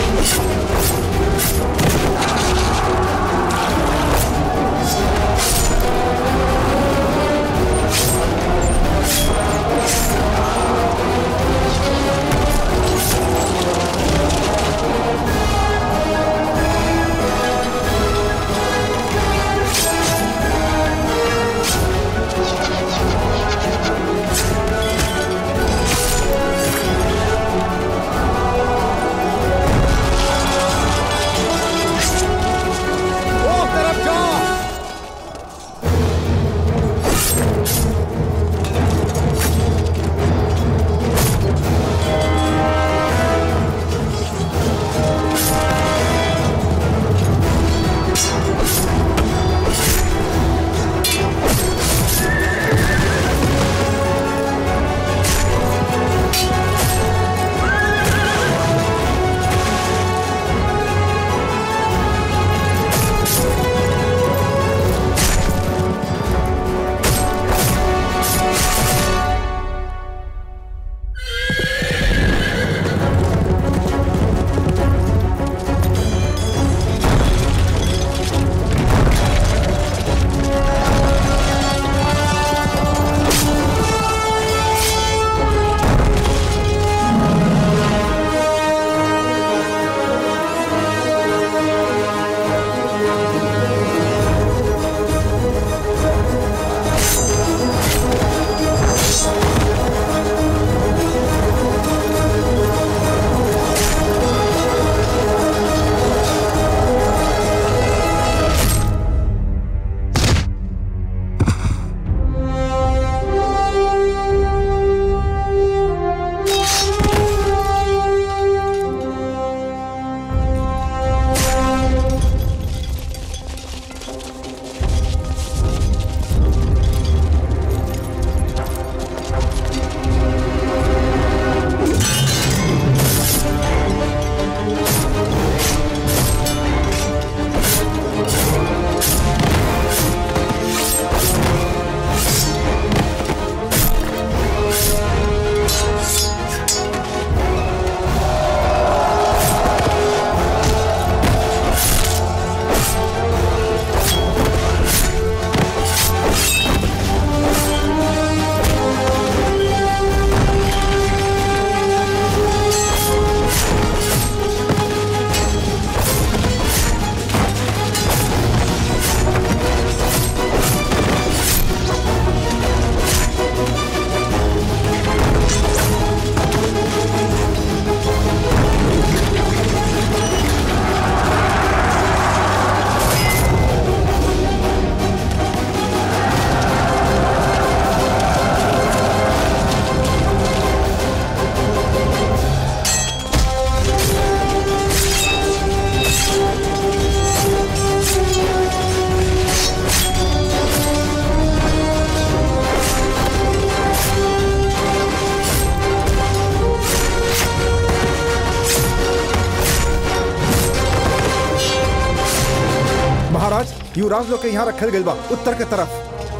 युवराज लोग के यहाँ रखल गइल बा उत्तर के तरफ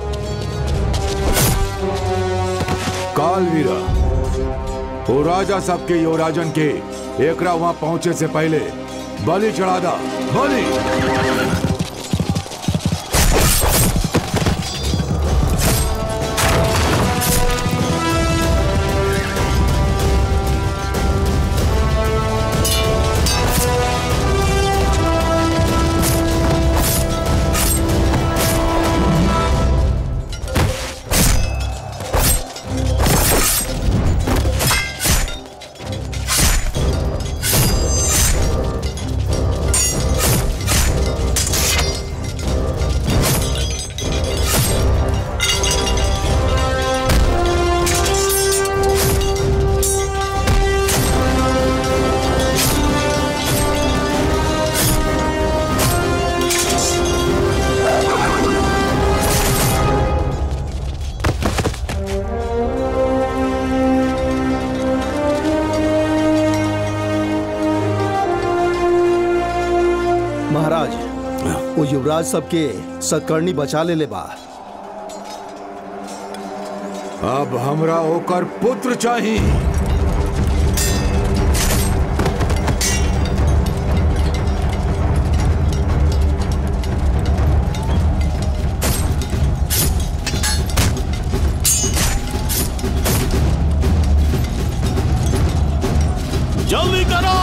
कालवीरा ओ राजा सबके युवराजन के एकरा वहां पहुंचे से पहले बलि चढ़ा दा बलि महाराज वो युवराज सबके सतकर्णी बचा ले ले बा अब हमरा ओकर पुत्र चाहिए जल्दी करो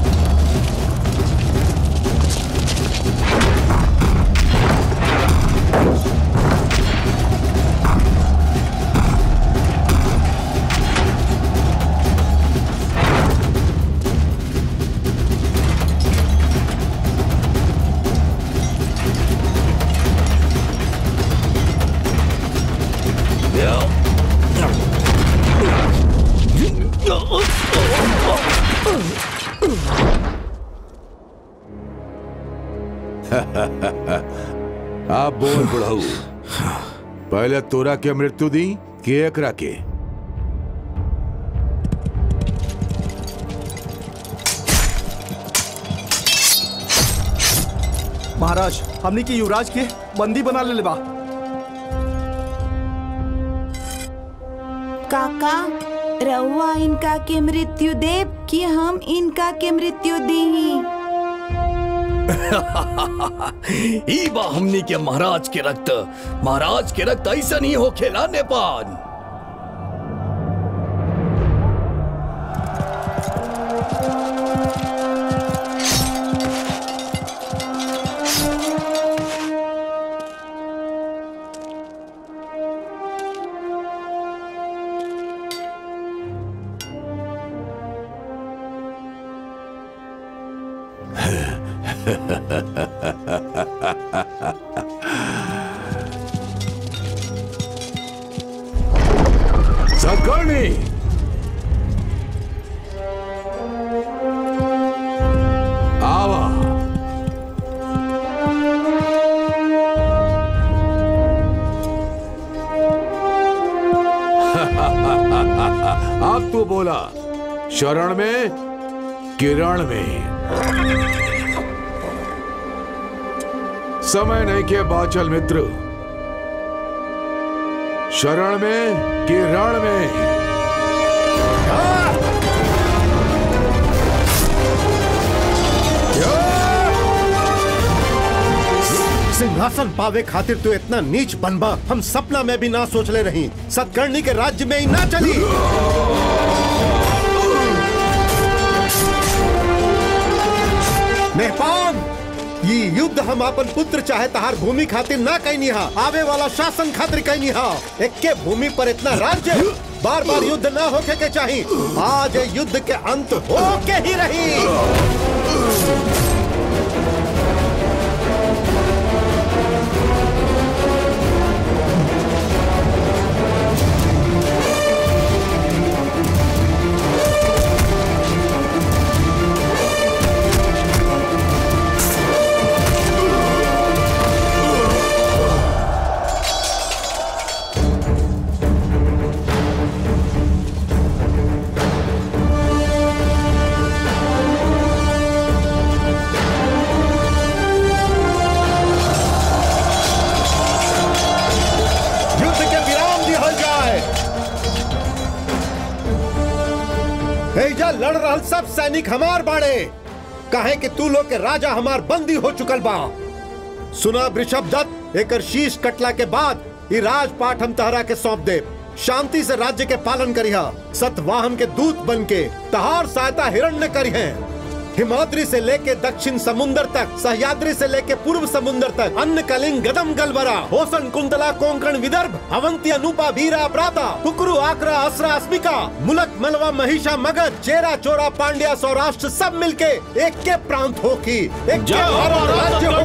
आप बोल बुढ़ऊ पहले तोरा के मृत्यु दी कि एकरा के महाराज हमने के युवराज के बंदी बना ले ले बा काका रउआ इनका के मृत्यु देव कि हम इनका के मृत्यु दी ई बा हमनी के महाराज के रक्त महाराज के रक्त ऐसा नहीं हो खेला नेपाल सतकर्णी आवा अब तू बोला शरण में किरण में समय नहीं के बाचल मित्र शरण में कि रण में सिंहासन पावे खातिर तू इतना नीच बनबा हम सपना में भी ना सोच ले रही सतकर्णी के राज्य में ही ना चली मेहपान ये युद्ध हम अपन पुत्र चाहे तहार भूमि खातिर ना कहनी हा आवे वाला शासन खातिर कहनी हा एक्के भूमि पर इतना राज्य बार बार युद्ध ना होके के चाही आज ये युद्ध के अंत होके ही रही लड़ रहल सब सैनिक हमार बाड़े काहे कि तू लोग के राजा हमार बंदी हो चुकल बा सुना वृषभ दत्त एकर शीश कटला के बाद ई राजपाट हम तहरा के सौंप दे शांति से राज्य के पालन करिहा सतवाहन के दूत बन के तहार सहायता हिरण्य करिहे हिमाद्री से लेके दक्षिण समुद्र तक सह्याद्री से लेके पूर्व समुद्र तक अन्न कलिंग गदम गलबरा होसन कुंतला कोंकण विदर्भ अवंती अनुपा भीरा प्राता कुकरू आकरा असरा अस्मिका मुलक मलवा महिषा मगध चेरा चोरा पांड्या सौराष्ट्र सब मिलके एक के प्रांत होकी एक के भारत राज्य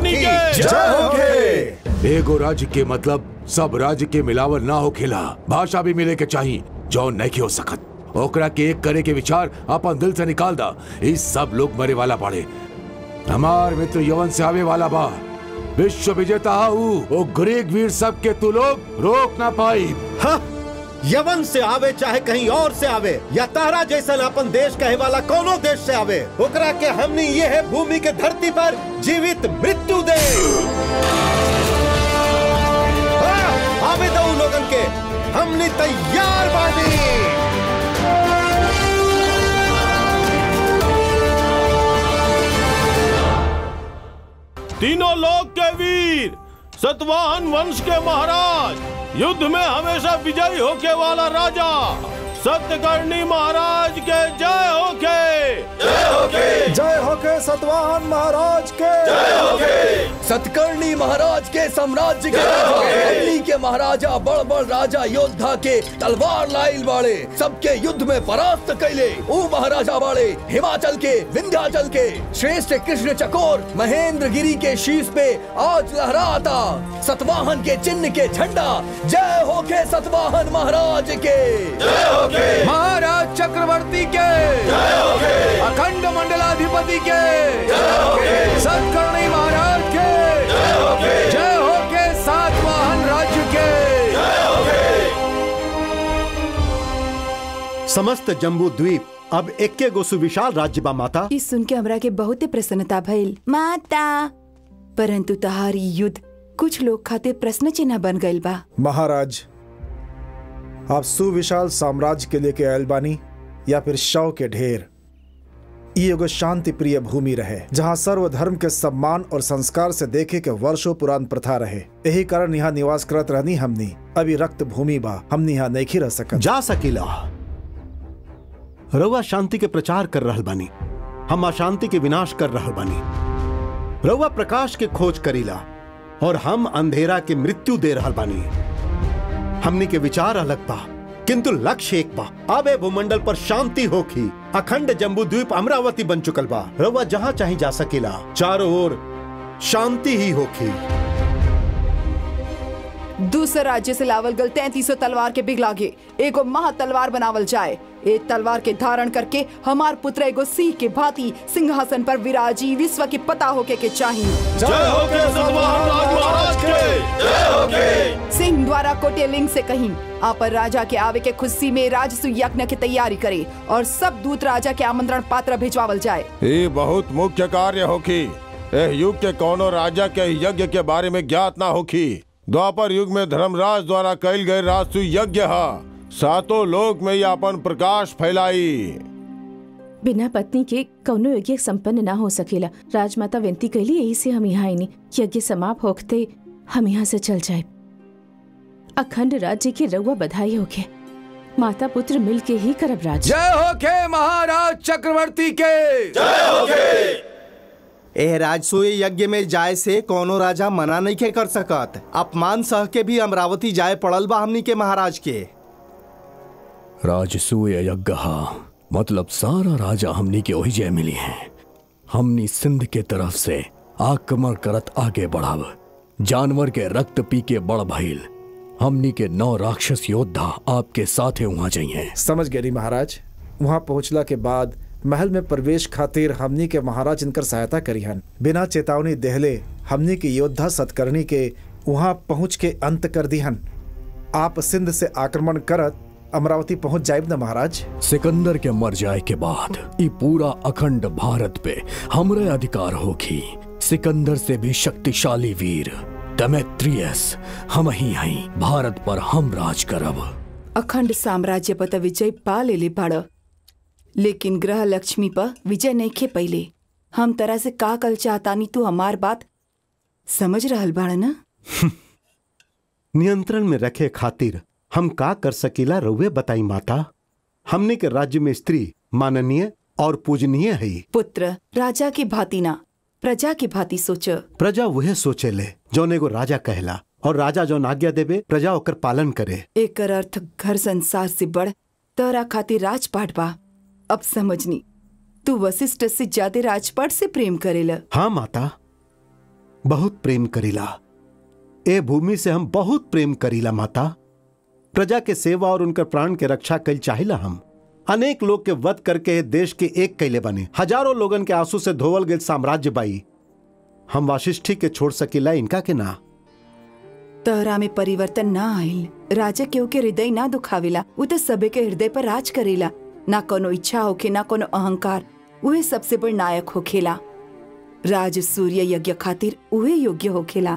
होकी एगो राज्य के मतलब सब राज्य के मिलावल ना हो खेला भाषा भी मिले के चाहिए जो नहीं हो सकत ओकरा के एक करे के विचार अपन दिल से निकाल दा इस सब लोग मरे वाला पड़े हमार मित्र यवन से आवे वाला बा विश्व विजेता हूँ ओ ग्रीक वीर सब के तू लोग रोक ना पाई हाँ, यवन से आवे चाहे कहीं और से आवे या तारा जैसन अपन देश कहे वाला कोनो देश से आवे ओकरा के हमने ये है भूमि के धरती पर जीवित मृत्यु दे हाँ, आवे दो लोगन के हमने तैयार बानी तीनों लोक के वीर सतवाहन वंश के महाराज युद्ध में हमेशा विजयी होके वाला राजा सत्यकर्णी महाराज के जय होके जय होके जय होके सतवाहन महाराज के जय होके सतकर्णी महाराज के साम्राज्य के अग्नि के महाराजा बड़ बड़ राजा योद्धा के तलवार लाइल बाड़े सबके युद्ध में परास्त कैले ऊ महाराजा बाड़े हिमाचल के विंध्याचल के श्रेष्ठ कृष्ण चकोर महेंद्र गिरी के शीश पे आज लहराता सतवाहन के चिन्ह के झंडा जय होके सतवाहन महाराज के जय होके महाराज चक्रवर्ती के जय होके अखंड मंडलाधिपति के जय होके सतकर्णी महाराज के जय होके जय होके सातवाहन राज्य के जय होके समस्त जम्बू द्वीप अब एक्के गो सुविशाल राज्य बा माता ई सुन के हमरा के बहुत प्रसन्नता भइल माता परंतु तहारी युद्ध कुछ लोग खातिर प्रश्न चिन्ह बन गइल बा महाराज आप सुविशाल साम्राज्य के लेके आयल बानी या फिर शव के ढेर ई एगो शांति प्रिय भूमि रहे जहाँ सर्वधर्म के सम्मान और संस्कार से देखे के वर्षों पुरान प्रथा रहे यही कारण यहाँ निवास करत रहनी हमनी अभी रक्त भूमि बा हमनी यहाँ नहीं रह सकत जा सकीला रउआ शांति के प्रचार कर रहल बानी हम अशांति के विनाश कर रहल बानी रउआ प्रकाश के खोज करीला और हम अंधेरा के मृत्यु दे रहल बानी हमनी के विचार अलग बा किंतु लक्ष्य एक बा अब ए भूमंडल पर शांति होखी अखंड जम्बू द्वीप अमरावती बन चुकल बा रउआ जहां चाहे जा सकेला चारों ओर शांति ही होखी दूसरे राज्य से लावल गल तैतीसो तलवार के बिगलागे एगो महा तलवार बनावल जाए ए तलवार के धारण करके हमार पुत्र एगो सिंह के भांति सिंहासन पर विराजी विश्व की पता होके के चाहिए जय होके सतवाहन राज महाराज के जय होके सिंह द्वारा कोटेलिंग से कहीं आप राजा के आवे के खुशी में राजसु यज्ञ की तैयारी करे और सब दूत राजा के आमंत्रण पात्र भिजवावल जाए ये बहुत मुख्य कार्य होखी एह युग के कोनो राजा के यज्ञ के बारे में ज्ञात ना होखी द्वापर युग में धर्मराज द्वारा कैल गए राजसु यज्ञ हा सातों लोक में ये अपन प्रकाश फैलाई बिना पत्नी के कौनो यज्ञ संपन्न ना हो सकेला राजमाता विनती कैली यही से हम यहाँ आईनी यज्ञ समाप्त होते हम यहाँ से चल जाए अखंड राज्य की रउआ बधाई होके माता पुत्र मिल के ही करब राज जय होके महाराज चक्रवर्ती के जय होके एह राजसूय यज्ञ में जाए से कोनो राजा मना नहीं के कर सकत अपमान सह के भी अमरावती जाए पड़ल बा हमनी के महाराज के राजसूय यज्ञ मतलब सारा राजा हमनी के वही जय मिली है हमनी सिंध के तरफ से आक्रमण करत आगे बढ़ाव जानवर के रक्त पी के बड़ भइल हमनी के नौ राक्षस योद्धा आपके साथे वहां जाइए समझ गए महाराज वहाँ पहुँचला के बाद महल में प्रवेश खातिर हमनी के महाराज इनकर सहायता करी हन बिना चेतावनी देहले हमनी के योद्धा सतकर्णी के वहाँ पहुँच के अंत कर दिहन आप सिंध से आक्रमण करत अमरावती पहुँच जायब न महाराज सिकंदर के मर जाए के बाद ई पूरा अखंड भारत पे हमरे अधिकार होगी सिकंदर से भी शक्तिशाली वीर डेमेट्रियस हम ही हई भारत पर हम राज करब अखंड साम्राज्य पर त विजय पा लेले बाड़ लेकिन ग्रह लक्ष्मी पर विजय नहीं खे पहले हम तरह से का कल चाहतानी तू हमार बात समझ रहल बाड़ ना नियंत्रण में रखे खातिर हम का कर सकीला रउए बताई माता हमने के राज्य में स्त्री माननीय और पूजनीय है पुत्र राजा की भांति ना प्रजा की भांति सोच प्रजा वह सोचे ले जौन एगो राजा कहला और राजा जौन आज्ञा देवे प्रजा ओकर पालन करे एकर अर्थ घर संसार से बढ़ तोरा खातिर राजपाट बा अब समझनी तू वशिष्ठ से ज्यादा राजपाट से प्रेम करेला हाँ माता बहुत प्रेम करीला ए भूमि से हम बहुत प्रेम करीला माता प्रजा के सेवा और उनकर प्राण के रक्षा कल चाहिला हम अनेक लोग के वध करके देश के एक कैले बने हजारों लोगन के आंसू से धोवल गए साम्राज्य बाई हम वाशिष्ठी के छोड़ सकीला इनका के ना तोहरा में परिवर्तन ना आइल राजा केहू के हृदय ना दुखावेला उ तो सबे के हृदय पर राज करेला ना कोनो इच्छा होखे ना कोनो अहंकार उहे सबसे बड़ नायक होखेला राज सूर्य यज्ञ खातिर उहे योग्य होखेला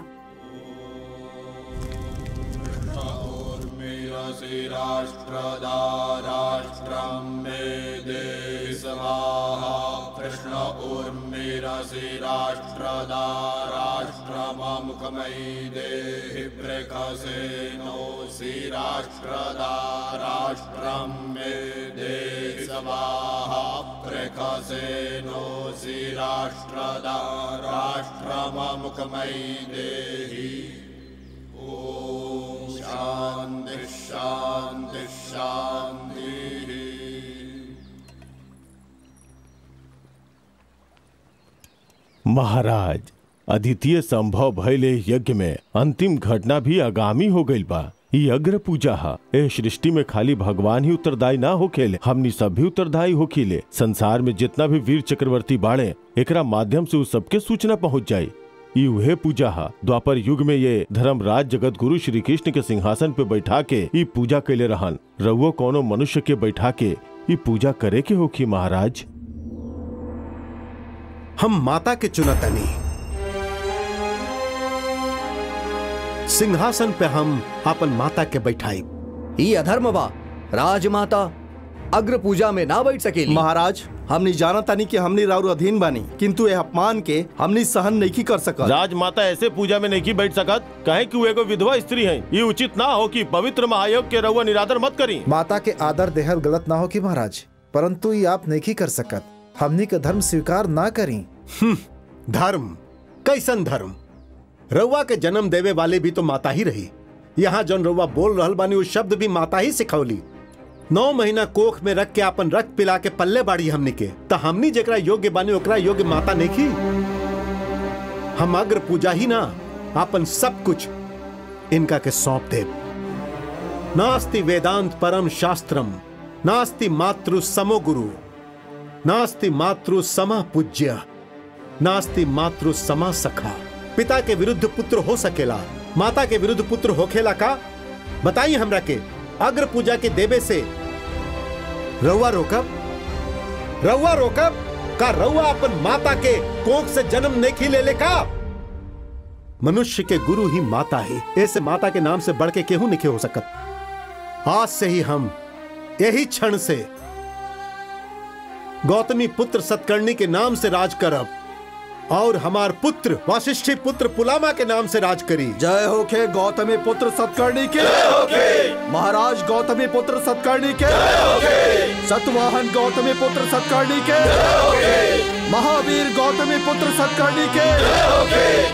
राष्ट्रदा राष्ट्रं मे दे स्वाहा कृष्ण उर्मिरसि राष्ट्रदा राष्ट्रममुखमयि देहि बृखसे नोऽसि राष्ट्रदा राष्ट्रं मे देहि स्वाहा बृखसे नोऽसि राष्ट्रदा राष्ट्रममुखमयि देहि ॐ शान्ति शान्ति शान्तिः महाराज अद्वितीय संभव भइले यज्ञ में अंतिम घटना भी आगामी हो गइल बा ई अग्र पूजा हा ए सृष्टि में खाली भगवान ही उत्तरदायी ना होखेले हमनी सब भी उत्तरदायी होखीले संसार में जितना भी वीर चक्रवर्ती बाड़े एकरा माध्यम से उ सबके सूचना पहुंच जाई ई उहे पूजा हा द्वापर युग में ये धर्मराज जगत गुरु श्री कृष्ण के सिंहासन पे बैठा के ई पूजा कैले रहन रउओ कोनो मनुष्य के बैठा के ई पूजा करे के होखी महाराज हम माता के चुनतनी सिंहासन पे हम अपन माता के बैठाई ई अधर्म बा राजमाता अग्र पूजा में ना बैठ सकेली महाराज हमनी जाना तानी कि हमनी राउर अधीन बानी किंतु यह अपमान के हमनी सहन नहीं कर सकत राजमाता ऐसे पूजा में नहीं बैठ सकत कहे कि वो एगो विधवा स्त्री है ये उचित ना हो कि पवित्र महायोग के रउआ निरादर मत करी माता के आदर देहल गलत ना हो कि महाराज परंतु ये आप नहीं कर सकत हमनी के धर्म स्वीकार ना करी धर्म कैसन धर्म रउआ के जन्म देवे वाले भी तो माता ही रही यहाँ जौन रउआ बोल रहल बानी वो शब्द भी माता ही सिखौली नौ महीना कोख में रख के अपन रक्त पिला के पल्ले बाड़ी हमनी के त हमनी जेकरा योग्य बानी ओकरा योग्य माता नहीं की हम अग्र पूजा ही ना अपन सब कुछ इनका के सौंप दे नास्ति वेदांत परम शास्त्रम नास्ति मातृ समो गुरु नास्ति मातृ समा पूज्य नास्ति मातृ समा सखा पिता के विरुद्ध पुत्र हो सकेला माता के विरुद्ध पुत्र होखेला का बताइए हमरा के अग्र पूजा के देवे से रउआ रोकब रउआ रोकब का रउआ अपन माता के कोख से जन्म नहीं खिले ले का मनुष्य के गुरु ही माता है ऐसे माता के नाम से बढ़ के केहू नहीं हो सकत आज से ही हम यही क्षण से गौतमी पुत्र सतकर्णी के नाम से राज करब और हमार पुत्र वाशिष्ठी पुत्र पुलामा के नाम से राज करी जय हो खे गौतमी पुत्र सतकर्णी के महाराज गौतमी पुत्र सतकर्णी के सतवाहन गौतमी पुत्र सतकर्णी के महावीर गौतमी पुत्र सतकर्णी के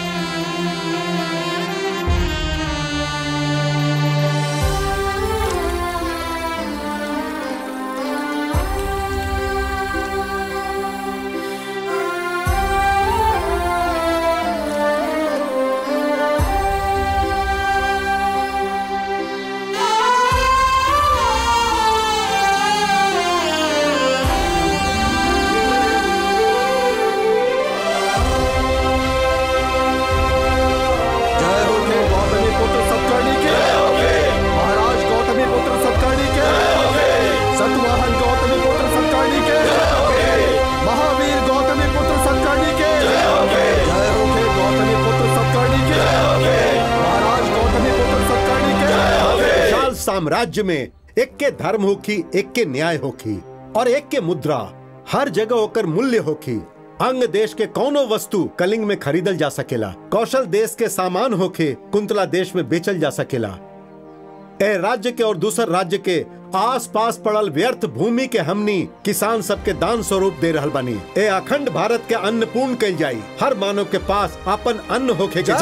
जय हो खे गौतमी पुत्र सतकर्णी के महाराज गौतमी पुत्र सतकर्णी के सतवाहन गौतमी पुत्र सतकर्णी के महावीर गौतमी पुत्र सतकर्णी के जय हो खे गौतमी पुत्र सतकर्णी के महाराज गौतमी पुत्र सतकर्णी के विशाल साम्राज्य में एक के धर्म होखी एक के न्याय होखी और एक के मुद्रा हर जगह ओकर मूल्य होखी अंग देश के कौनो वस्तु कलिंग में खरीदल जा सकेला कौशल देश के सामान होखे कुंतला देश में बेचल जा सकेला ए राज्य के और दूसर राज्य के आस पास पड़ल व्यर्थ भूमि के हमनी किसान सबके दान स्वरूप दे रहल बानी ए अखंड भारत के अन्न पूर्ण कल जाई हर मानव के पास अपन अन्न होखे के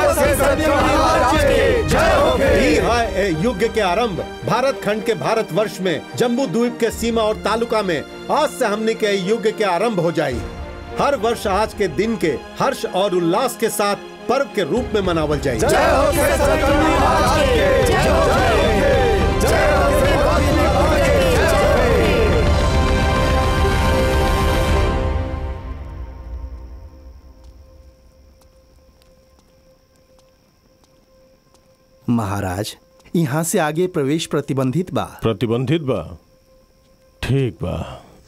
ई है ए युग के आरंभ भारत खंड के भारत वर्ष में जम्बू द्वीप के सीमा और तालुका में आज से हमनी के ए युग के आरंभ हो जाई हर वर्ष आज के दिन के हर्ष और उल्लास के साथ पर्व के रूप में मनावल जाए महाराज यहाँ से आगे प्रवेश प्रतिबंधित बा प्रतिबंधित बा ठीक बा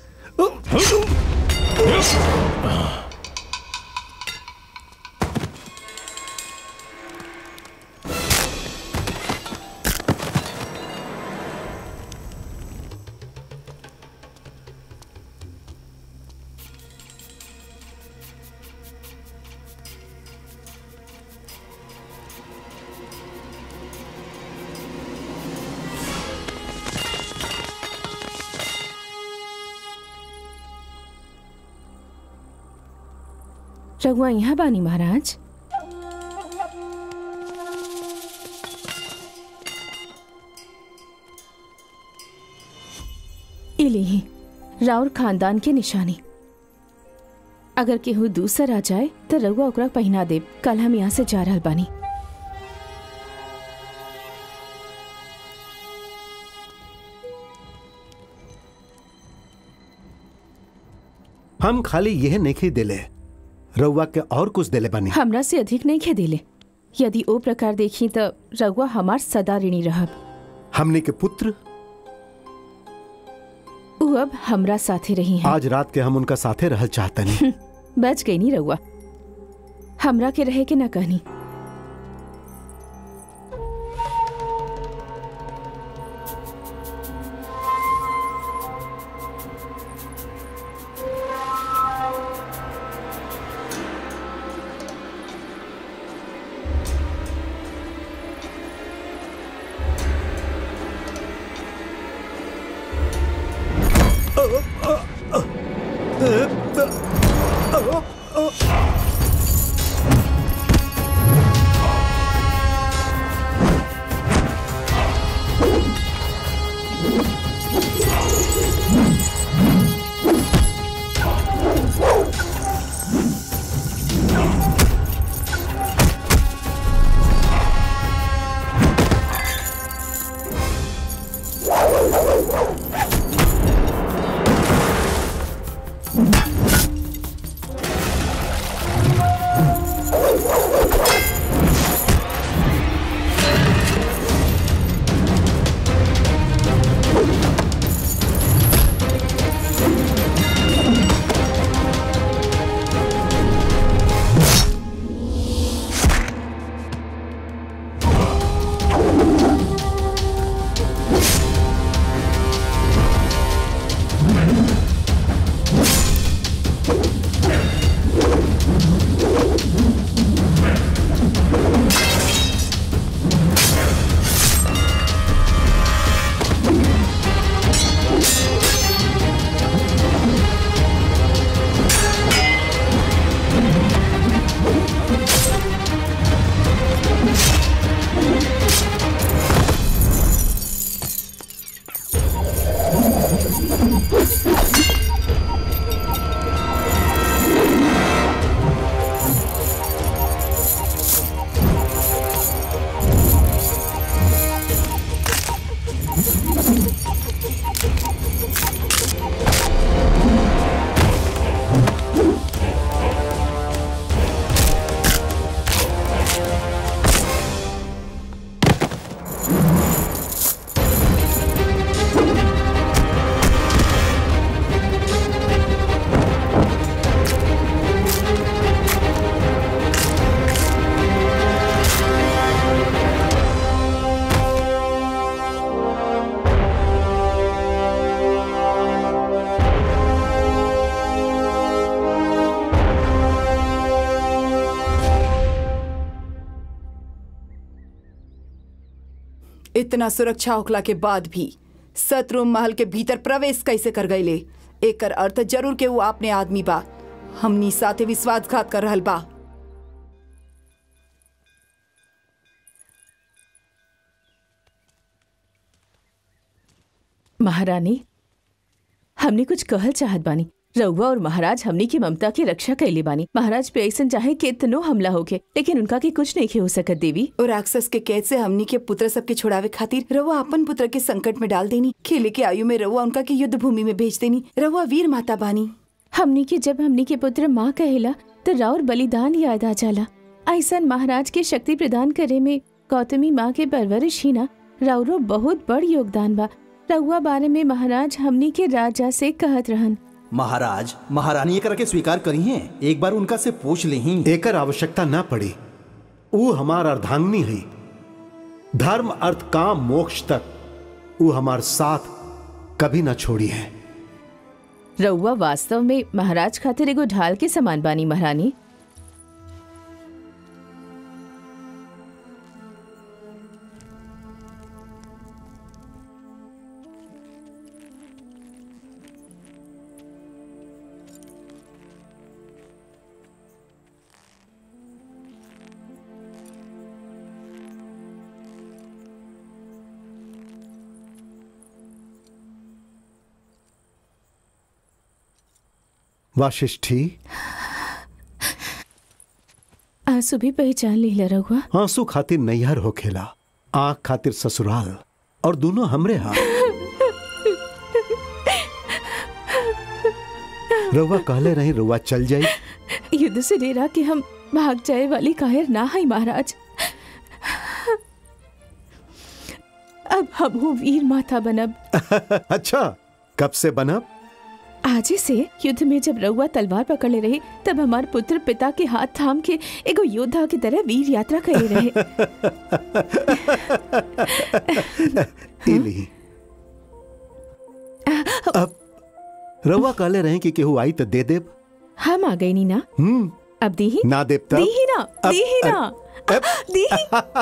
रघुआ यहाँ बानी महाराज इली राउर खानदान के निशानी अगर केहू दूसर आ जाए तो रघुआ ओकरा पहिना देब कल हम यहाँ से जा रहल बानी हम खाली यह नहीं दिले रउआ के और कुछ दिले बानी हमरा से अधिक नहीं खे दिले यदि ओ प्रकार देखी तो रघुआ हमार सदा ऋणी रहब हमने के पुत्र उ अब हमरा साथे रही हैं आज रात के हम उनका साथे रहल चाहतनी बच गई नी रघुआ हमरा के रहे के न कहनी इतना सुरक्षा होखला के बाद भी शत्रु महल के भीतर प्रवेश कैसे कर गईले एकर अर्थ जरूर के वो अपने आदमी बा हमनी साथे विश्वासघात कर रहल बा महारानी हमने कुछ कहल चाहत बानी रउआ और महाराज हमनी की ममता की रक्षा कैले बानी महाराज पे ऐसन चाहे कि इतनो हमला होके लेकिन उनका के कुछ नहीं हो सकत देवी और राक्षस के कैद से हमनी के पुत्र सबके छुड़ावे खातिर रउआ अपन पुत्र के संकट में डाल देनी खेले के आयु में रउआ उनका के युद्ध भूमि में भेज देनी रउआ वीर माता बानी हमनी के जब हमनी के पुत्र माँ कहेला तो राउर बलिदान याद आ जाला ऐसन महाराज के शक्ति प्रदान करे में गौतमी माँ के परवरिश ही ना राउरो बहुत बड़ योगदान बा रउआ बारे में महाराज हमनी के राजा से कहत रहन महाराज महारानी एकरा के स्वीकार करी हैं एक बार उनका से पूछ ली एकर आवश्यकता ना पड़ी ऊ हमार अर्धांगनी है धर्म अर्थ काम मोक्ष तक ऊ हमार साथ कभी ना छोड़ी है रउआ वास्तव में महाराज खातिर एगो ढाल के समान बानी महारानी वाशिष्ठी आंसू भी पहचान लीला रउआ आंसू खातिर नैहर हो खेला आंख खातिर ससुराल और दोनों हमरे हाथ रउआ कहले रही रउआ चल जाई युद्ध से डेरा के हम भाग जाए वाली कायर ना है महाराज अब हम वीर माता बनब अच्छा कब से बनब आजे से युद्ध में जब रउआ तलवार पकड़े रहे तब हमार पुत्र पिता के हाथ थाम के एगो योद्धा की तरह वीर यात्रा करे रहे इली अब रउआ कहले रहे कि केहू आई तो दे देब हम आ गई नी ना हम्म अब दी ही ना देब तब दी ही ना अब- दी ही ना दी ही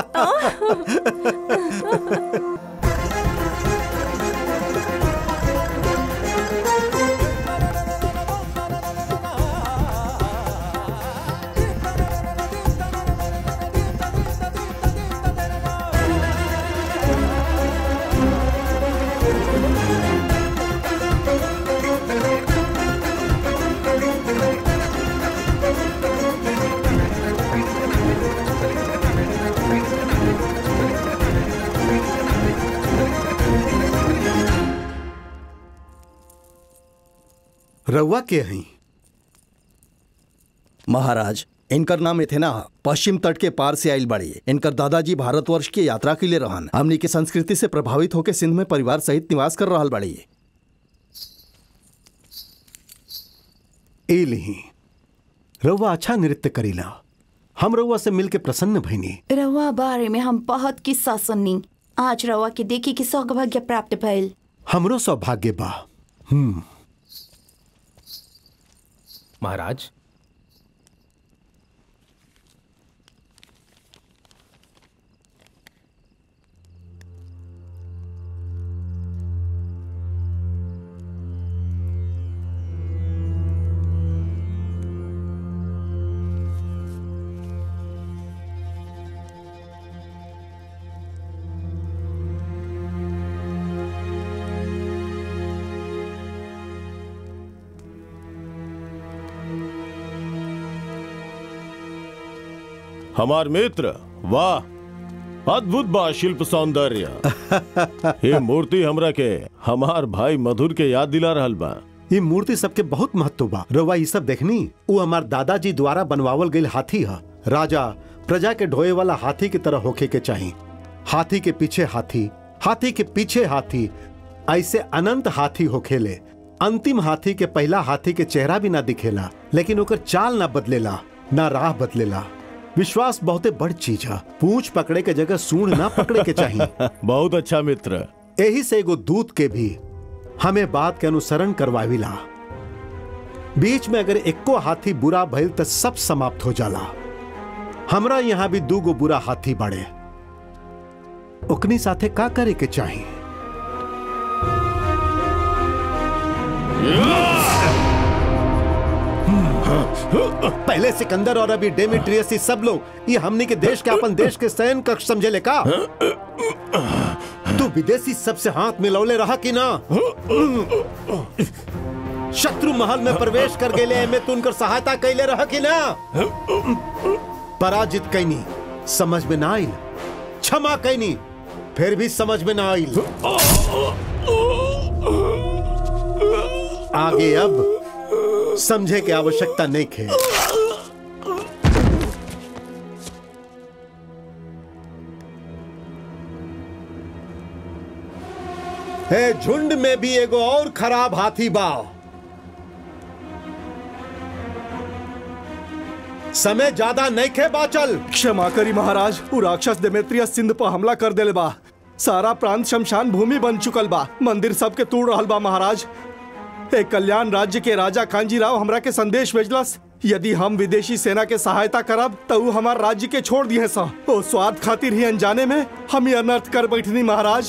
रउआ के हई महाराज इनकर नाम इथेना ह। पश्चिम तट के पार से आइल बाड़ी इनकर दादाजी भारतवर्ष की यात्रा के लिए रहन हमनी के संस्कृति से प्रभावित होकर सिंध में परिवार सहित निवास कर रहल बाड़ी इली रउआ अच्छा नृत्य करीला हम रउआ से मिल के प्रसन्न भइनी रवा बारे में हम बहुत किस्सा सुननी आज रवा के देखी कि सौभाग्य प्राप्त भइल हमरो सौभाग्य बा हम्म महाराज हमार मित्र वाह अद्भुत बा शिल्प सौंदर्य ये मूर्ति हमरा के हमार भाई मधुर के याद दिला रहल बा ये मूर्ति सबके बहुत महत्व बा रउआ ये सब देखनी वो हमार दादाजी द्वारा बनवावल गईल हाथी ह राजा प्रजा के ढोए वाला हाथी की तरह होखे के चाही हाथी के पीछे हाथी हाथी के पीछे हाथी ऐसे अनंत हाथी होखेले अंतिम हाथी के पहला हाथी के चेहरा भी ना दिखेला लेकिन ओकर चाल ना बदलेला ना राह बदलेला विश्वास बहुते बड़ चीज है पूंछ पकड़े के जगह सूंड ना पकड़े के चाहिए बहुत अच्छा मित्र यही से एगो दूत के भी हमें बात के अनुसरण करवाविला बीच में अगर एको हाथी बुरा भइल तो सब समाप्त हो जाला हमरा यहाँ भी दूगो बुरा हाथी बड़े ओकनी साथे का करे के चाही पहले सिकंदर और अभी डेमिट्रियस ही सब लोग ये हमने के देश के अपन देश के सैन कक्ष समझे ले का तू विदेशी सबसे हाथ मिलौले रहा कि ना शत्रु महल में प्रवेश कर गेले में तू उनकर सहायता कैले रहा कि ना पराजित कैनी समझ में ना आइल क्षमा कैनी फिर भी समझ में ना आइल आगे अब समझे की आवश्यकता नहीं खे हे झुंड में भी एगो और खराब हाथी बा समय ज्यादा नहीं खे बाचल क्षमा करी महाराज उ राक्षस देमेत्रियस सिंध पर हमला कर देले बा सारा प्रांत शमशान भूमि बन चुकल बा मंदिर सबके तोड़ रहल बा महाराज एक कल्याण राज्य के राजा कांजी राव हमरा के संदेश भेजलस यदि हम विदेशी सेना के सहायता करब तो उ हमार राज्य के छोड़ दिए सा ओ स्वार्थ खातिर ही अनजाने में हम ये अनर्थ कर बैठनी महाराज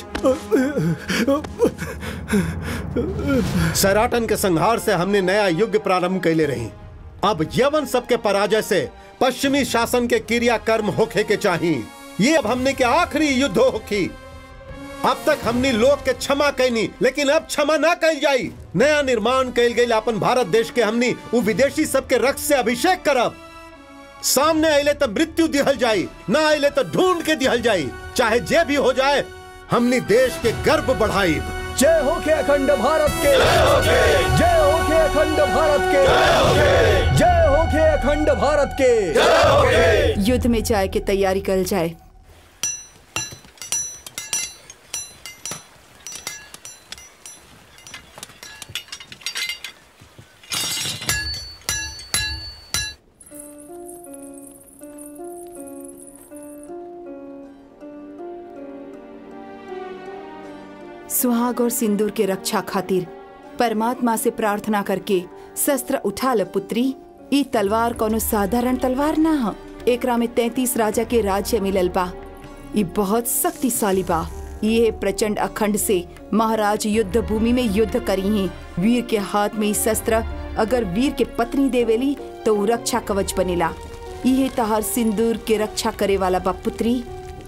सैराटन के संहार से हमने नया युग प्रारंभ कैले रही अब यवन सबके पराजय से पश्चिमी शासन के क्रियाकर्म होखे के चाहिए ये अब हमने के आखिरी युद्ध होखी अब तक हमने लोग के क्षमा कैनी लेकिन अब क्षमा ना कैल जाई नया निर्माण कैल गई अपन भारत देश के हमनी वो विदेशी सबके रक्त से अभिषेक करब सामने आइले तो मृत्यु दिहल जाई ना आइले तो ढूंढ के दिहल जाई चाहे जे भी हो जाए हमनी देश के गर्व बढ़ाई जय हो के अखंड भारत के जय हो के अखंड भारत के जय हो के अखंड भारत के युद्ध में जाए के तैयारी कर जाए सुहाग और सिंदूर के रक्षा खातिर परमात्मा से प्रार्थना करके शस्त्र उठा ल पुत्री ई तलवार कोनो साधारण तलवार ना ह एकरा में तैतीस राजा के राज्य मिलल बा ई बहुत शक्तिशाली बा ये प्रचंड अखंड से महाराज युद्ध भूमि में युद्ध करी हैं वीर के हाथ में ई शस्त्र अगर वीर के पत्नी देवेली तो उ रक्षा कवच बनेला ये तहार सिंदूर के रक्षा करे वाला बा पुत्री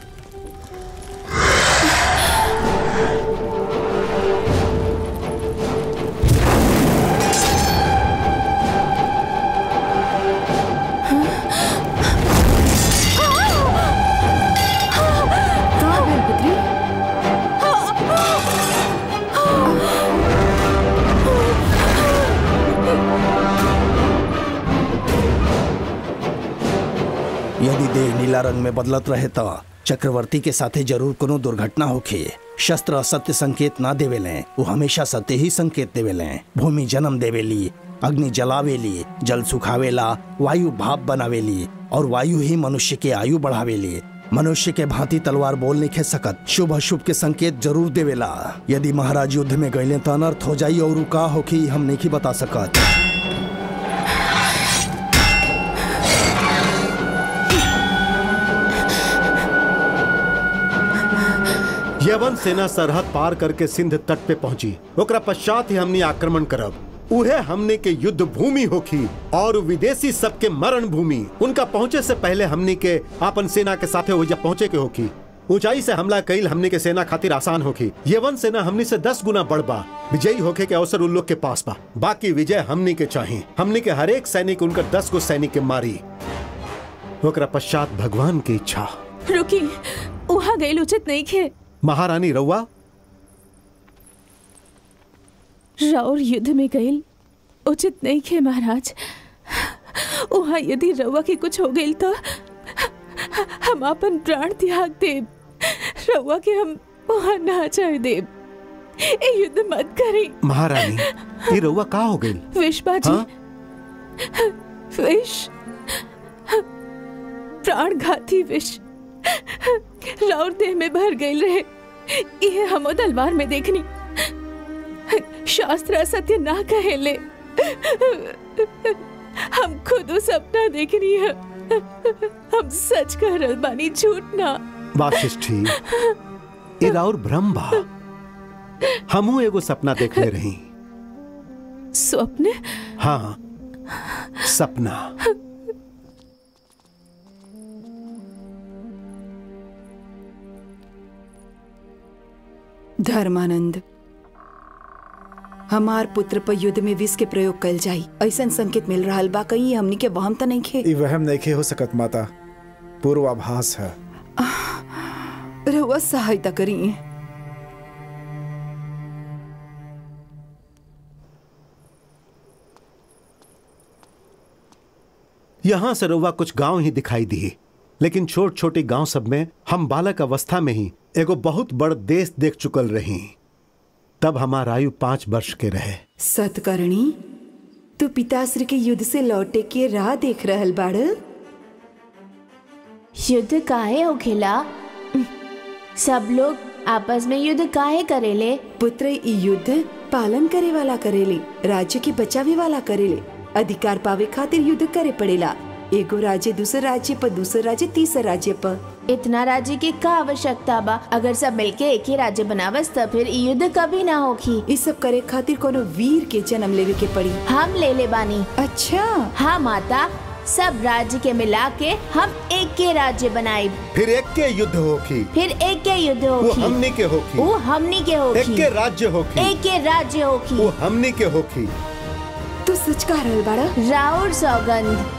कहाँ भेल पुत्री यदि देह नीला रंग में बदलत रहे तो चक्रवर्ती के साथे जरूर कोनो दुर्घटना होखे शस्त्र असत्य संकेत ना देवेले वो हमेशा सत्य ही संकेत देवेले भूमि जन्म देवेली अग्नि जलावेली जल सुखावेला वायु भाप बनावेली और वायु ही मनुष्य के आयु बढ़ावेली मनुष्य के भांति तलवार बोल नहीं खे सकत शुभ अशुभ के संकेत जरूर देवेला यदि महाराज युद्ध में गईले तो अनर्थ हो जाई और उ का होखी हम नहीं बता सकत यवन सेना सरहद पार करके सिंध तट पे पहुंची ओकरा पश्चात ही हमने आक्रमण करब उहे हमने के युद्ध भूमि होखी और विदेशी सबके मरण भूमि उनका पहुंचे से पहले हमने के अपन सेना के साथे हो पहुंचे के होखी ऊंचाई से हमला कईल हमने के सेना खातिर आसान होखी यवन सेना हमने से दस गुना बढ़ बा विजयी होखे के अवसर उन लोग के पास बा बाकी विजय हमने के चाहिए हमने के हर एक सैनिक उनकर दस गो सैनिक के मारी ओकरा पश्चात भगवान की इच्छा रुकी वहाँ गई उचित नहीं खे महारानी रउआ राउर युद्ध में गईल उचित नहीं खे महाराज वहाँ यदि रउआ के कुछ हो गईल तो हम अपन प्राण त्याग देब रउआ के हम वहाँ ना जाए देब ए युद्ध मत करी महारानी ये रउआ का हो गई विष बाजी हाँ? विष प्राण घाती विष राउर देह में भर गई रहे ये हमो तलवार में देखनी शास्त्र असत्य ना कहेले हम खुद उ सपना देखनी है हम सच कह रहल बानी झूठ ना वाशिष्ठी ए और भ्रम बा हमू एगो सपना देख ले रही स्वप्न हाँ सपना धर्मानंद हमार पुत्र पर युद्ध में विष के प्रयोग कल जाई ऐसा संकेत मिल रहा बा कहीं हमनी के वहम तो नहीं खे ई वहम नहीं हो सकत माता पूर्वाभास है रहुआ सहायता करी यहां से रउआ कुछ गांव ही दिखाई दिए लेकिन छोट छोटे गांव सब में हम बालक अवस्था में ही एगो बहुत बड़ देश देख चुकल रही तब हमार आयु पांच वर्ष के रहे सतकर्णी तू पिताश्री के युद्ध से लौटे के राह देख रहल बाड़ युद्ध काहे होखेला सब लोग आपस में युद्ध काहे करेले पुत्र ई युद्ध पालन करे वाला करेले राज्य के बचावे वाला करेले अधिकार पावे खातिर युद्ध करे पड़ेला एगो राज्य दूसरे राज्य पर दूसरे राज्य तीसरे राज्य पर इतना राज्य के का आवश्यकता बा अगर सब मिलके एक ही राज्य बनावस त फिर ई युद्ध कभी ना होखी ई सब करे खातिर कोनो वीर के जन्म लेवे के पड़ी हम ले ले बानी अच्छा हाँ माता सब राज्य के मिला के हम एक के राज्य बनाए फिर एक के युद्ध होखी फिर एक के युद्ध वो होखी हमनी के होखी वो हमनी के होखी एक के राज्य होखी एक के राज्य होखी वो हमनी के होखी तू सच कह रहल बाड़ा राउर सौगंध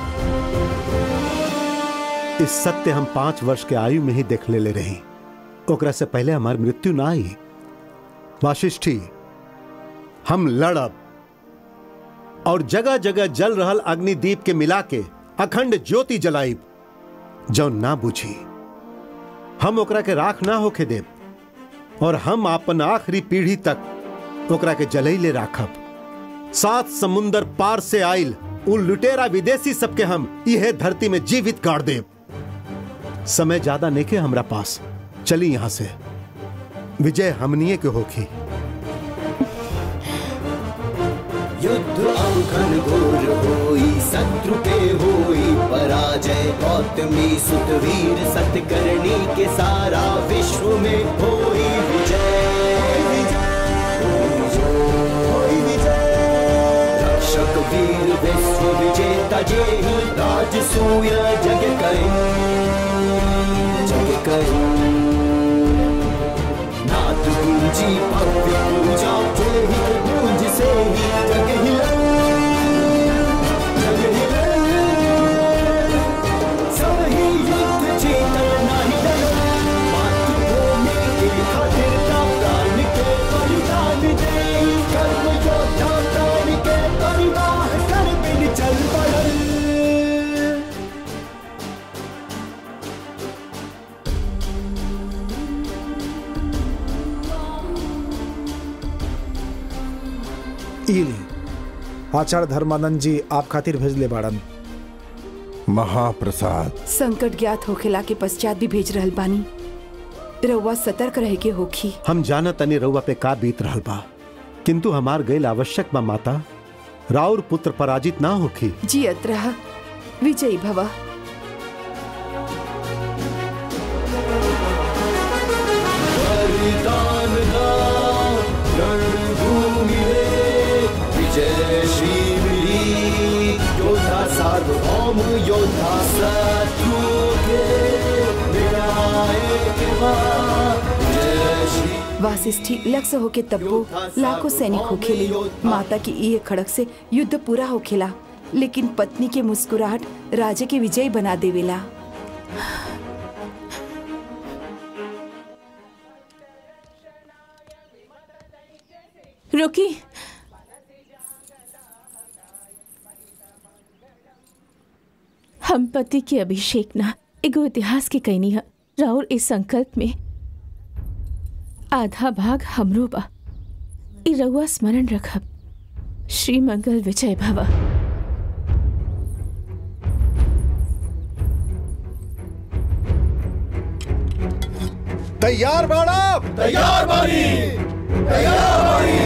इस सत्य हम पांच वर्ष के आयु में ही देख ले ले रही ओकरा से पहले हमारी मृत्यु ना आई वाशिष्ठी हम लड़ब और जगह जगह जल रहल अग्निदीप के मिला के अखंड ज्योति जलाइब जौन ना बुझी हम ओकरा के राख ना होके देब और हम अपन आखिरी पीढ़ी तक ओकरा के जलैले राखब सात समुंदर पार से आइल उन लुटेरा विदेशी सबके हम इहे धरती में जीवित गाड़ देब समय ज्यादा नेके हमरा पास चली यहां से विजय हमनिए के होखी युद्ध अंकन घोर होई शत्रु के होई पराजय गौतमी सुत वीर सतकर्णी के सारा विश्व में होई विजय होई विजय। रक्षक वीर विश्व विजेता जेहि राज सूय जग कई जग कई नाथ पूजी भव्य पूजा जेहि पूज से ही जग हिला जग हिला सब ही युद्ध चेतन नहीं डरा मातृभूमि के खातिर का प्राण के बलिदान दे कर्म योद्धा प्राण के परिवार कर बिन चल पड़ल इल आचार्य धर्मानंद जी आप खातिर भेजले बाड़न महाप्रसाद संकट ज्ञात होखेला के पश्चात भी भेज रहल बानी रउआ सतर्क रहे के होखी हम जाना तनी रउआ पे का बीत रहल बा किंतु हमार गैल आवश्यक बा माता राउर पुत्र पराजित ना होखी जियत रह विजयी भवा बलिदान दा रणभूमि में विजय शिवरी योद्धा सार्वभौम योद्धा शत्रु के विनायक बा। जय श्री वासिष्ठी लक्ष्य होके तब्बो लाखों सैनिक होखेले माता की ये खड़क से युद्ध पूरा होखेला लेकिन पत्नी के मुस्कुराहट राजा के विजयी बना देवेला रुकी हम पति के अभिषेक ना एगो इतिहास के कहनी है राउर इस संकल्प में आधा भाग हमरो बा ई रउआ स्मरण रखब श्री मंगल विजय भवा तैयार बाड़ा तैयार बानी तैयार बानी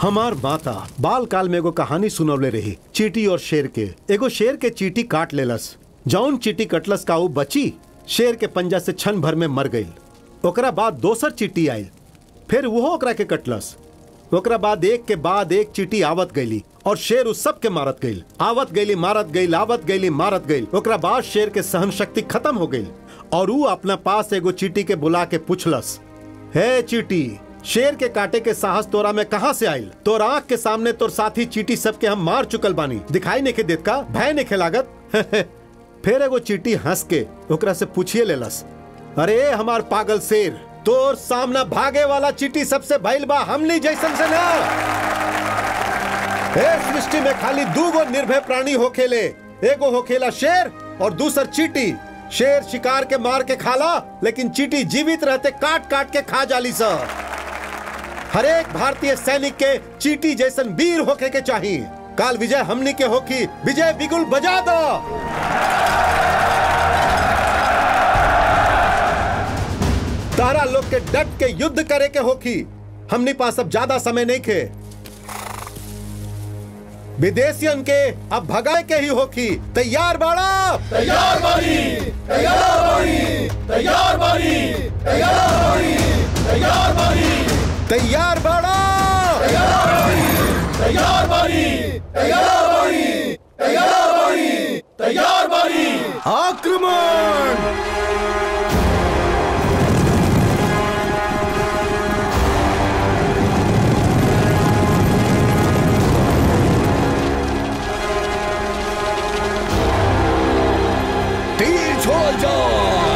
हमार माता बाल काल में एगो कहानी सुनवले रही चीटी और शेर के एगो शेर के चीटी काट लेलस जौन चीटी कटलस का ऊ बची शेर के पंजा से क्षण भर में मर गई ओकरा बाद दोसर चीटी आयल फिर वो ओकरा के कटलस ओकरा बाद एक के बाद एक चीटी आवत गईली और शेर उस सब के मारत गईल आवत गईली मारत गईल आवत गईली मारत गईल ओकरा बाद शेर के सहन शक्ति खत्म हो गई और ऊ अपना पास एगो चीटी के बुला के पूछलस हे चीटी शेर के काटे के साहस तोरा में कहाँ से आयल तोर आँख के सामने तोर साथी चीटी सबके हम मार चुकल बानी दिखाई नहीं के देत का भय नहीं लागत फिर एगो चीटी हंस के ओकरा से पूछिए लेलस अरे हमार पागल शेर तोर सामना भागे वाला चीटी सबसे भइल बा हमनी जैसन से ना ए सृष्टि में खाली दू गो निर्भय प्राणी होखेले एगो होखेला शेर और दूसर चीटी शेर शिकार के मार के खाला लेकिन चीटी जीवित रहते काट काट के खा जाली सा हर एक भारतीय सैनिक के चीटी जैसन वीर होके के चाहिए काल विजय हमनी के होकी विजय बिगुल बजा दो तारा लोग के डट के युद्ध करे के होकी हमनी पास अब ज्यादा समय नहीं खे विदेशियन के अब भगाए के ही होकी तैयार बाड़ा तैयार बानी तैयार बानी तैयार बानी तैयार बानी तैयार बानी तैयार बाड़ा तैयार बानी तैयार बानी तैयार बानी तैयार बानी आक्रमण तीर छोड़ जाए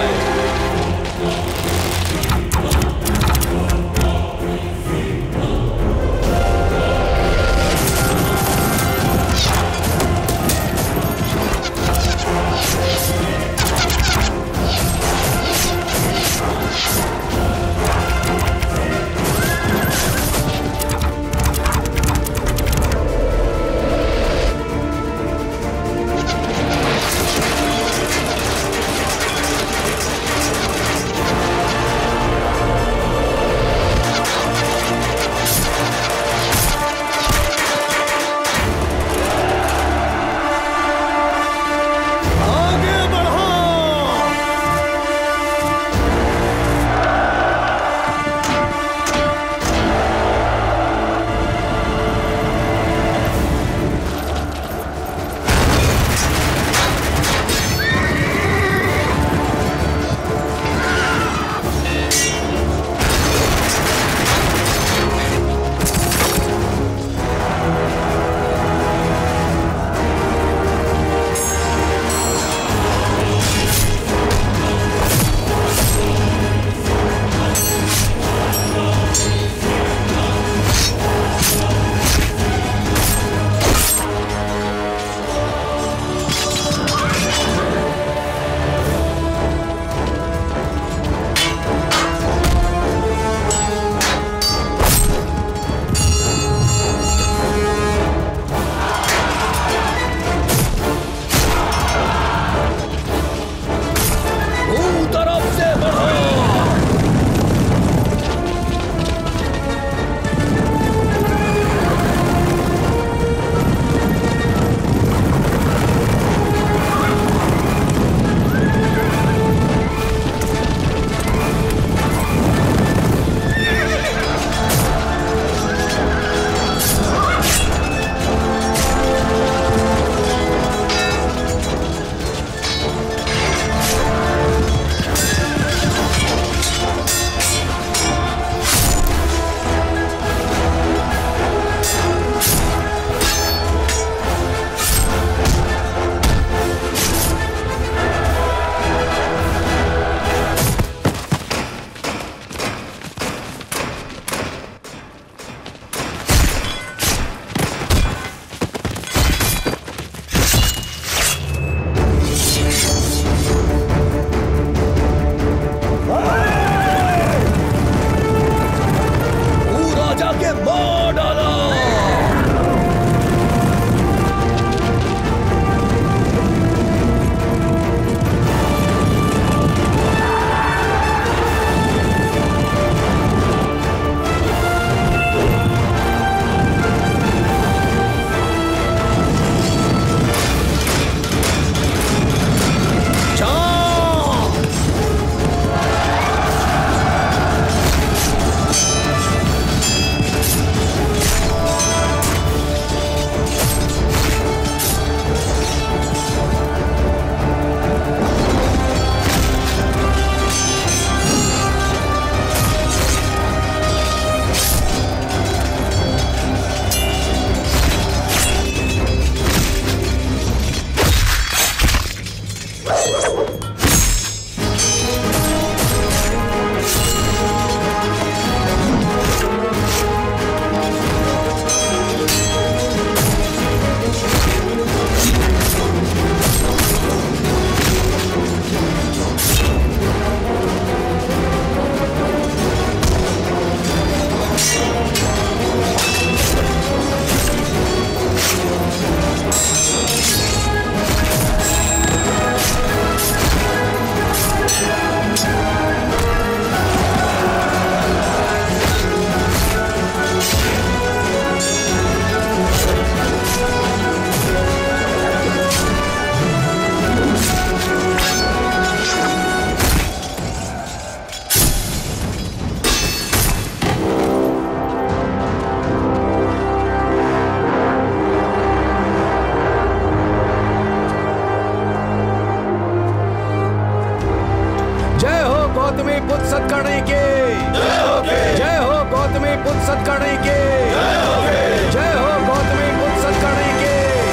गौतमी पुत्र सत्कर्णी की जय हो गौतमी पुत्र सत्कर्णी की जय हो गौतमी पुत्र सत्कर्णी की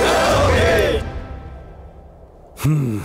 हम्म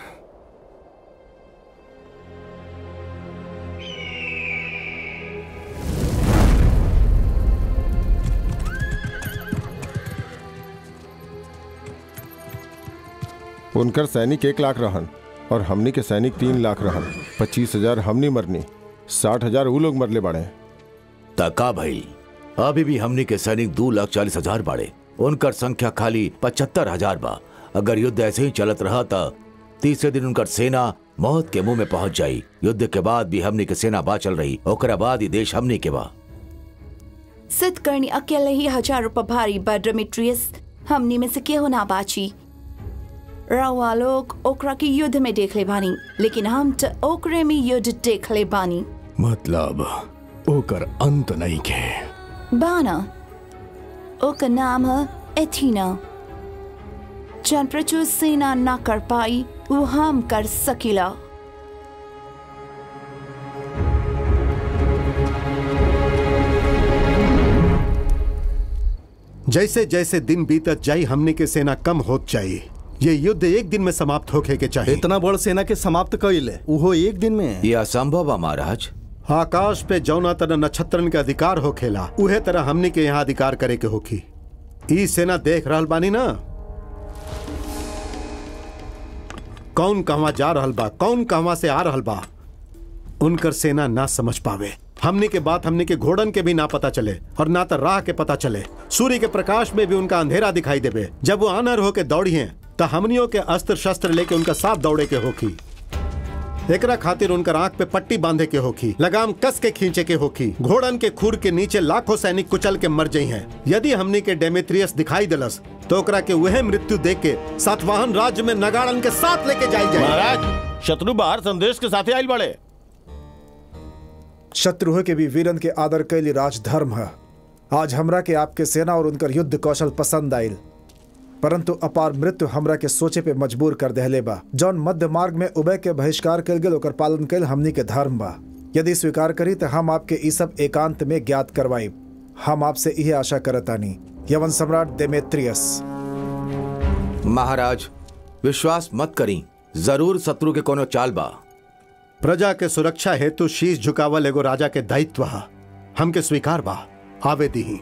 उनकर सैनिक एक लाख रहन और हमनी के सैनिक तीन लाख रहन पच्चीस हजार हमनी मरनी साठ हजार वो लोग मरले बाड़े तका भाई अभी भी हमनी के सैनिक दो लाख चालीस हजार बाड़े उनकर संख्या खाली पचहत्तर हजार बा अगर युद्ध ऐसे ही चलत रहा था तीसरे दिन उनकर सेना मौत के मुंह में पहुंच जाई युद्ध के बाद भी हमनी के सेना बाचल रही ओकरा बाद ही देश हमनी के बा सतकर्णी अकेले ही हजारों पर भारी बा डेमेट्रियस हमनी में से केहू ना बाची रवा लोग ओकरा के युद्ध में देख ले बानी लेकिन हम तो ओकरे में युद्ध देख ले बानी मतलब ओकर अंत नहीं के बाना ओकर नाम है एथीना जन प्रचुर सेना ना कर पाई वो हम कर सकिला जैसे जैसे दिन बीतत जाई हमने के सेना कम होत जाई ये युद्ध एक दिन में समाप्त होके के चाहिए इतना बड़ सेना के समाप्त कइले उहो एक दिन में यह असंभव बा महाराज आकाश पे जौना तरह नक्षत्रन के अधिकार हो खेला उहे तरह हमने के यहाँ अधिकार करे के होखी ई सेना देख रहल बानी ना कौन कहवा जा रहल बा कौन कहवा से आ रहल बा उनकर सेना ना समझ पावे हमने के बात हमने के घोड़न के भी ना पता चले और ना तो राह के पता चले सूर्य के प्रकाश में भी उनका अंधेरा दिखाई देवे जब वो अनर होके दौड़ी हैं तो हमनियों के अस्त्र शस्त्र लेके उनका साथ दौड़े के होखी एकरा खातिर उनकर आंख पे पट्टी बांधे के होखी लगाम कस के खींचे के होखी घोड़न के खुर के नीचे लाखों सैनिक कुचल के मर जाई हैं यदि हमनी के डेमेट्रियस दिखाई दिलस तो ओकरा के वह मृत्यु देख के सातवाहन राज्य में नगाड़न के साथ लेके जाई जाए महाराज शत्रु बाहर संदेश के साथ आयल बड़े शत्रु के भी वीरन के आदर कैली राजधर्म है आज हमरा के आपके सेना और उनकर युद्ध कौशल पसंद आयल परंतु अपार मृत्यु हमरा के सोचे पे मजबूर कर दहले बा जौन मध्य मार्ग में उभय के बहिष्कार कल गेल ओकर पालन कल हमनी के धर्म बा यदि स्वीकार करी तो हम आपके ई सब एकांत में ज्ञात करवाई हम आपसे यही आशा करतानी यवन सम्राट देमेत्रियस महाराज विश्वास मत करी जरूर शत्रु के कोनो चाल बा प्रजा के सुरक्षा हेतु शीश झुकावल एगो राजा के दायित्व हा हमके स्वीकार बा आवे दी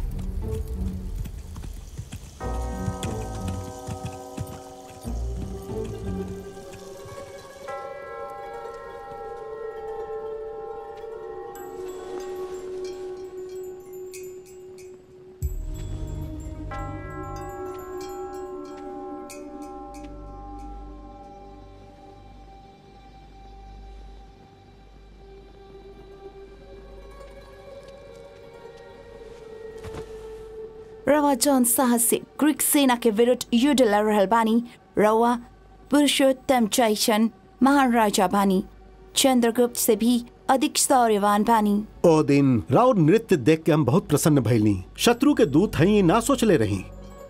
रवा जौन साहस से ग्रीक सेना के विरुद्ध युद्ध लड़ रहल बानी रवा पुरुषोत्तम जैसन महान राजा बानी चंद्रगुप्त से भी अधिक शौर्यवान बानी ओ दिन राउर नृत्य देख के हम बहुत प्रसन्न भइलनी शत्रु के दूत हई ना सोच ले रही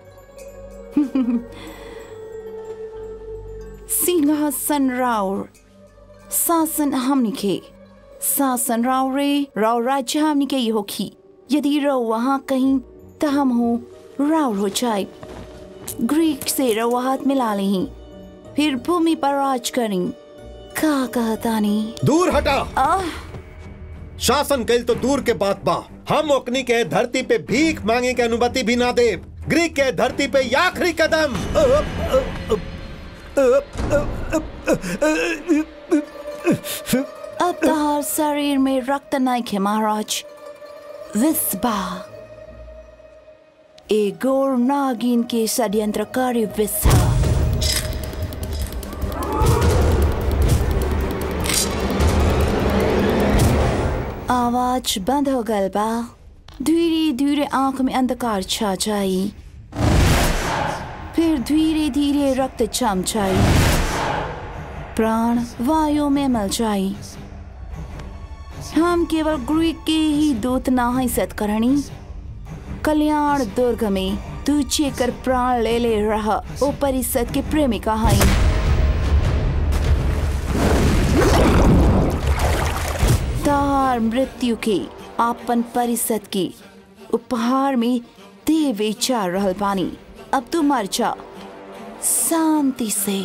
सिंहासन राउर शासन हमनी के शासन राव रे राव राज्य हमनी के ये होखी यदि रो वहाँ कहीं तो हम हो राउर हो जाए ग्रीक से रो हाथ मिला लें फिर भूमि पर राज करें का कहता नहीं दूर हटा आह शासन कैल तो दूर के बात बा हम ओकनी के धरती पे भीख मांगे के अनुमति भी ना दे ग्रीक के धरती पे ये आखिरी कदम अब तहार शरीर में रक्त नहीं है महाराज विस्बा ए गोर नागिन के षड्यंत्रकारी विस्हा आवाज बंद हो गल बा धीरे धीरे आंख में अंधकार छा जाई फिर धीरे धीरे रक्त जम जाई प्राण वायु में मल जाई हम केवल ग्रीक के ही दूत ना है सतकर्णी कल्याण दुर्ग में तू चेकर प्राण ले ले रहा ओ परिषद के प्रेमिका है हमार मृत्यु के आपन परिषद की उपहार में दे विचार रहल बानी अब तू मर जा शांति से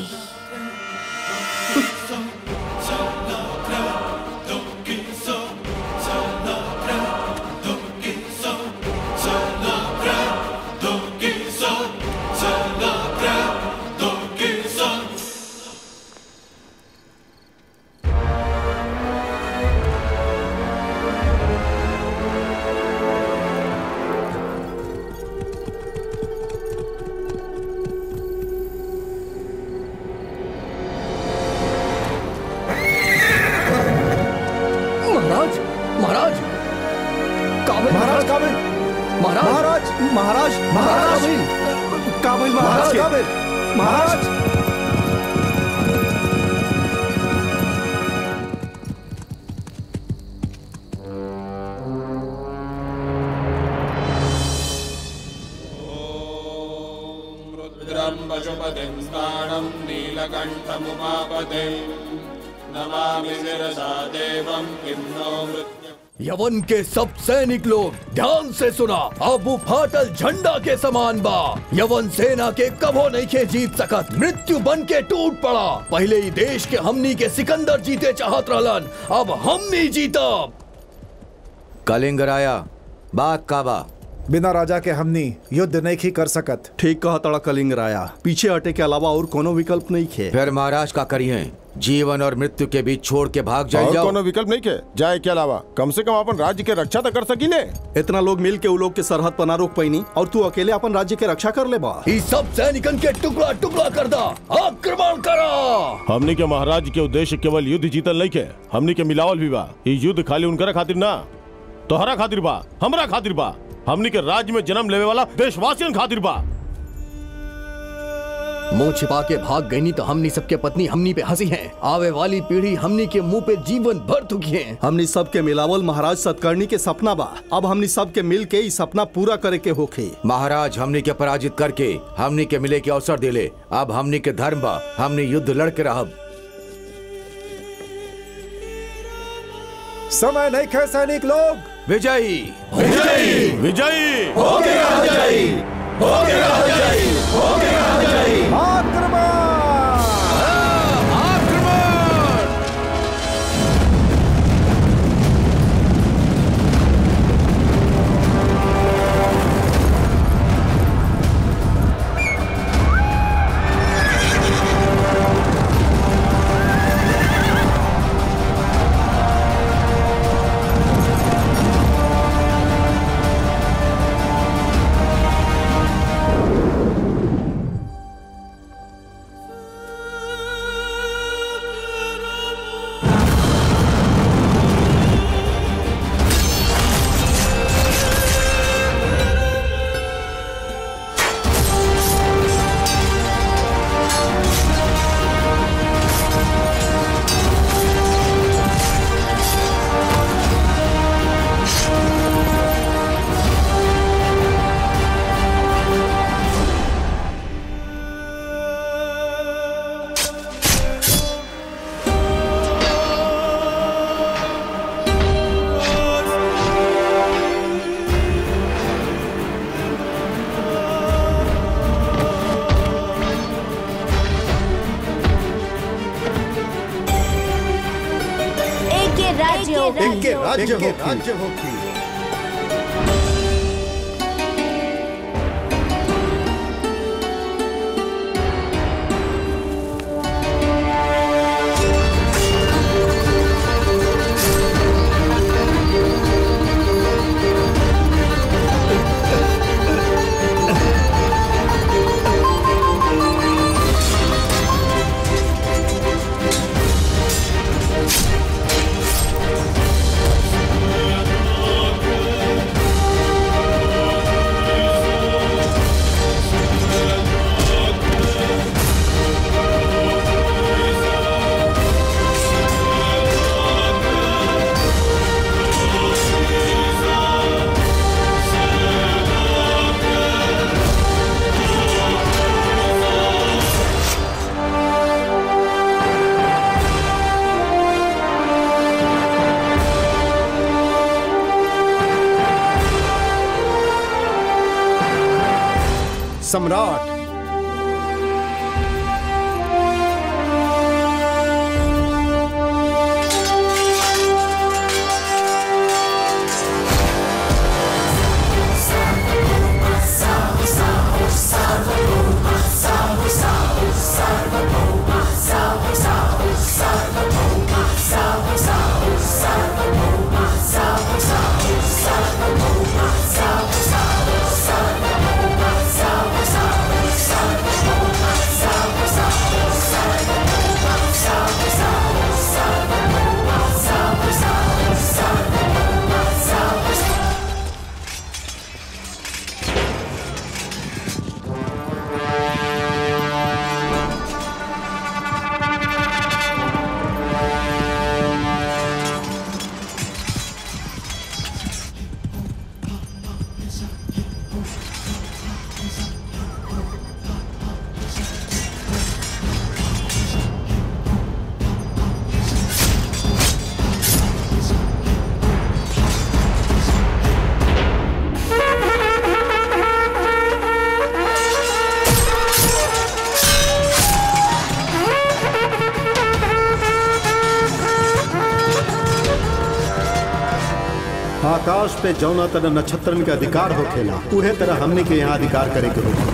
महाराज महाराज काबिल महाराज काबिल महाराज महाराज महाराज महाराज काबिल महाराज काबिल महाराज रुद्रं पशुपतिं स्थाणं नीलकण्ठमुपापते नमामि शिरसा देवं किं नो मृत्यु यवन के सब सैनिक लोग ध्यान से सुना अब वो फाटल झंडा के समान बा यवन सेना के कभो नहीं के जीत सकत मृत्यु बन के टूट पड़ा पहले ही देश के हमनी के सिकंदर जीते चाहत रहलन अब हमनी जीतब कलिंगर आया बात काबा बिना राजा के हमनी युद्ध नहीं ही कर सकत ठीक कहा तड़ा कलिंग राया पीछे हटे के अलावा और कोनो विकल्प नहीं खे फिर महाराज का करिए जीवन और मृत्यु के बीच छोड़ के भाग जाए और जाओ कोनो विकल्प नहीं के जाए के अलावा कम से कम अपन राज्य के रक्षा तो कर सकीले इतना लोग मिल के उ लोग के सरहद पर ना रोक पैनी और तू अकेले अपन राज्य के रक्षा कर ले बा ई सब सैनिकन के टुकड़ा टुकड़ा कर दा आक्रमण करा हमनी के महाराज के उद्देश्य केवल युद्ध जीतल नहीं के हमनी के मिलावल भी बा ई युद्ध खाली उनकरा खातिर ना तोहरा खातिर बा हमरा खातिर बा हमनी के राज्य में जन्म लेवे वाला देशवासियन खातिर बा मुंह छिपा के भाग गई तो हमनी सबके पत्नी हमनी पे हंसी है आवे वाली पीढ़ी हमनी के मुंह पे जीवन भर दुखी है हमनी सब के मिलावल महाराज सतकर्णी के सपना बा अब हमनी सब के मिल के ई सपना पूरा करे के होखे महाराज हमनी के पराजित करके हमनी के मिले के अवसर दिले अब हमनी के धर्म बा हमनी युद्ध लड़ के रहब समय नहीं खे सैनिक लोग विजयी विजयी विजयी हो गया विजयी हो गया विजयी हो गया विजयी आक्रमण एके राज्य इनके राज्य हो राज्य हो हो सम्राट आकाश पे जौना तरह नक्षत्रन के अधिकार होखेला उहे तरह हमने के यहाँ अधिकार करे के होखेला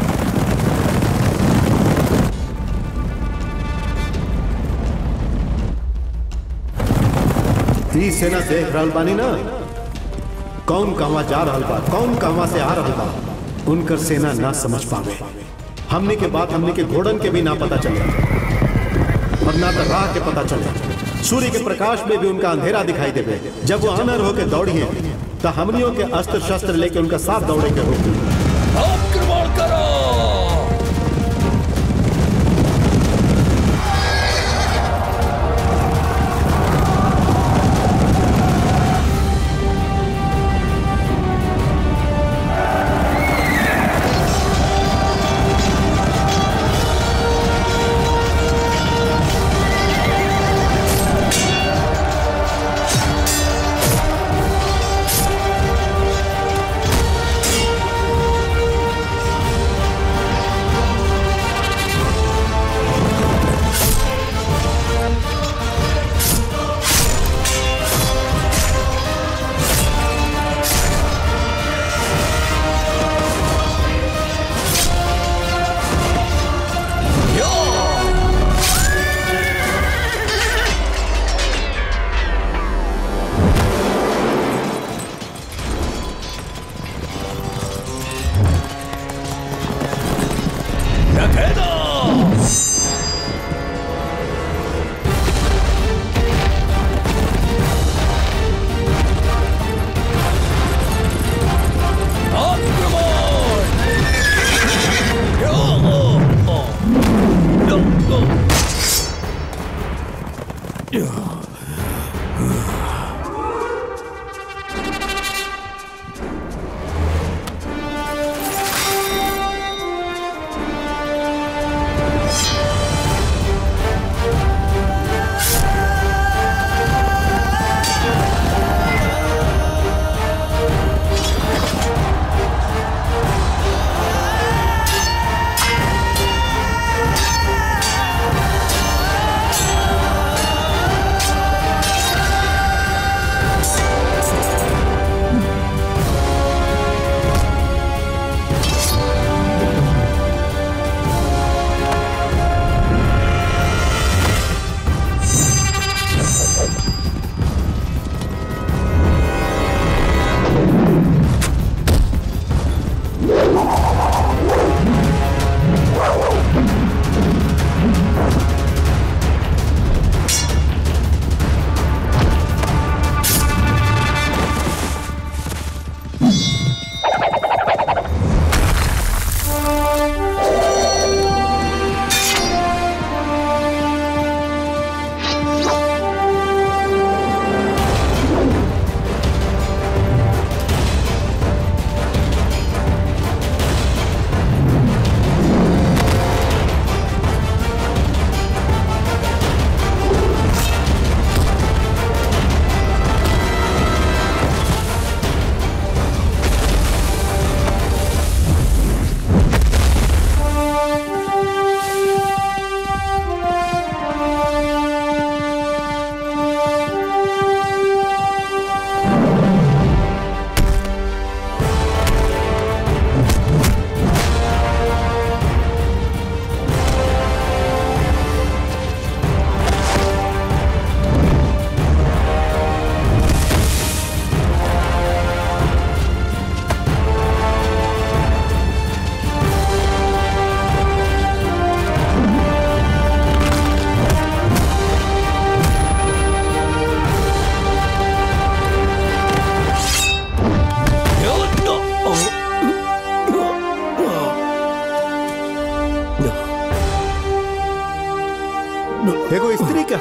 ई सेना देख रहल बानी ना कौन कहवा जा रहल बा कौन कहवा से आ रहल बा उनकर सेना ना समझ पावे हमने के बात हमने के घोड़न के भी ना पता चले और ना तो राह के पता चले सूर्य के प्रकाश में भी उनका अंधेरा दिखाई देवे जब वो अनर होके दौड़िए तो हमनियों के अस्त्र शस्त्र लेके उनका साथ दौड़े के होगी आक्रमण करो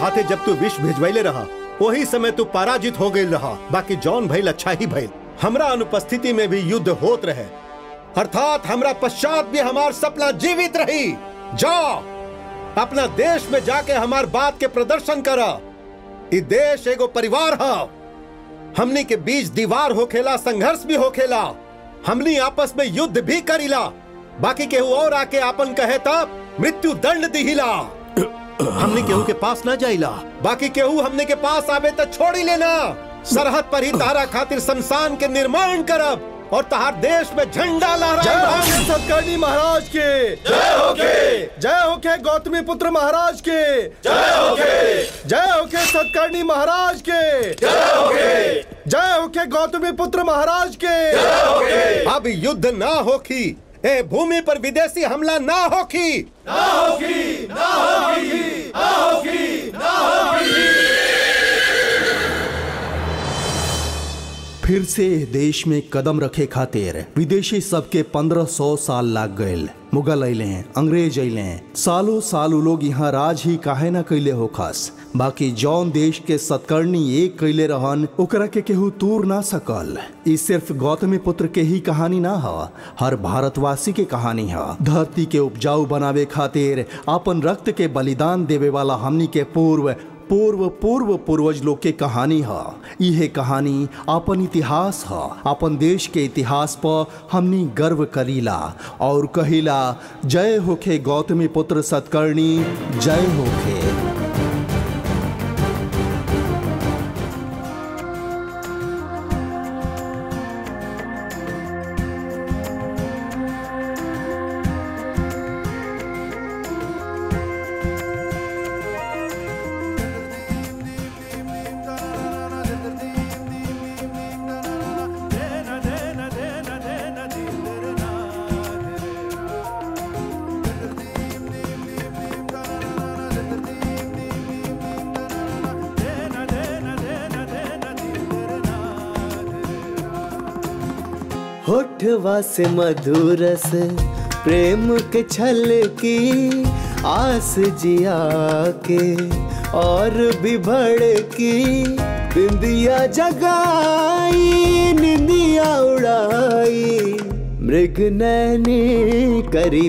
हाथे जब तू विष भिजवैले रहा वही समय तू पराजित हो गई रहा बाकी जौन भइल अच्छा ही भइल हमरा अनुपस्थिति में भी युद्ध होत रहे अर्थात हमरा पश्चात भी हमार सपना जीवित रही जाओ अपना देश में जाके हमार बात के प्रदर्शन करा इ देश एगो परिवार है हमनी के बीच दीवार होखेला संघर्ष भी होखेला हमनी आपस में युद्ध भी करीला बाकी केहू और आके आपन कहे तब मृत्यु दंड दिहिला हमने केहू के पास ना जाइला बाकी केहू हमने के पास आवे तो छोड़ी लेना सरहद पर ही तारा खातिर शमशान के निर्माण करब और तहार देश में झंडा जय लहराए होके सतकर्णी महाराज के जय होके जय होके गौतमी पुत्र महाराज के जय होके जय होके सतकर्णी महाराज के जय होके जय होके गौतमी पुत्र महाराज के जय होके अब युद्ध ना होखी ए भूमि पर विदेशी हमला ना होखी ना होगी ना होगी ना होगी ना होगी फिर से देश में कदम रखे खातिर विदेशी सबके पंद्रह सौ साल लाग गए मुगल अले अंग्रेज अले सालों साल उ लोग यहाँ राज ही काहे ना कैले हो खास बाकी जौन देश के सतकर्णी एक कैले रहन ओकरा के केहू तूर ना सकल ई सिर्फ गौतमी पुत्र के ही कहानी ना ह हर भारतवासी के कहानी ह धरती के उपजाऊ बनावे खातिर अपन रक्त के बलिदान देवे वाला हमनी के पूर्व पूर्व पूर्व पूर्वज लोग के कहानी ह इहे कहानी अपन इतिहास ह अपन देश के इतिहास पर हमनी गर्व करीला और कहिला जय होखे गौतमी पुत्र सतकर्णी जय होखे होठवा से मधुरस प्रेम के छल की आस जिया के और भी भड़की बिंदिया जगाई निंदिया उड़ाई मृग नैनी करी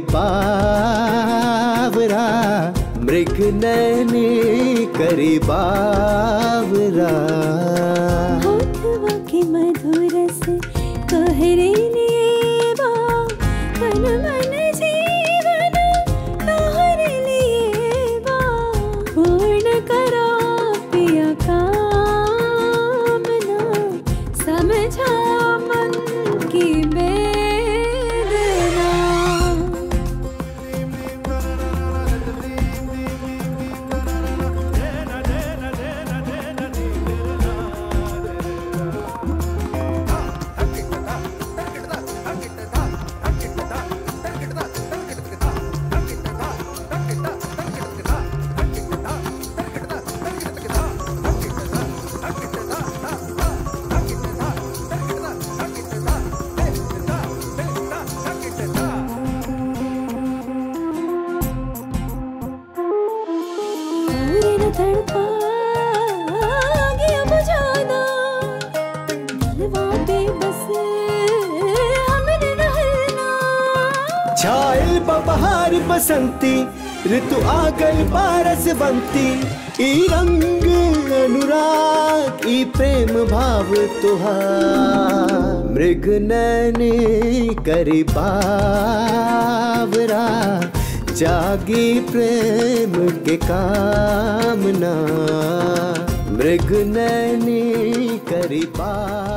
बावरा मृग नैनी करी बावरा होठवा के मधुर से तोहरे लिए बा तन मन जीवन तोहरे लिए बा पूर्ण करो पिया कामना समझा मन की वेदना और न तड़पा गया बुझाना दिलवा पे बस हमने रहना छायल बहार बसंती ऋतु आ गई बारस बंती ई रंग अनुराग ई प्रेम भाव तुहार मृग नैनी करी बावरा जागी प्रेम के कामना मृग नैनी करी बावरा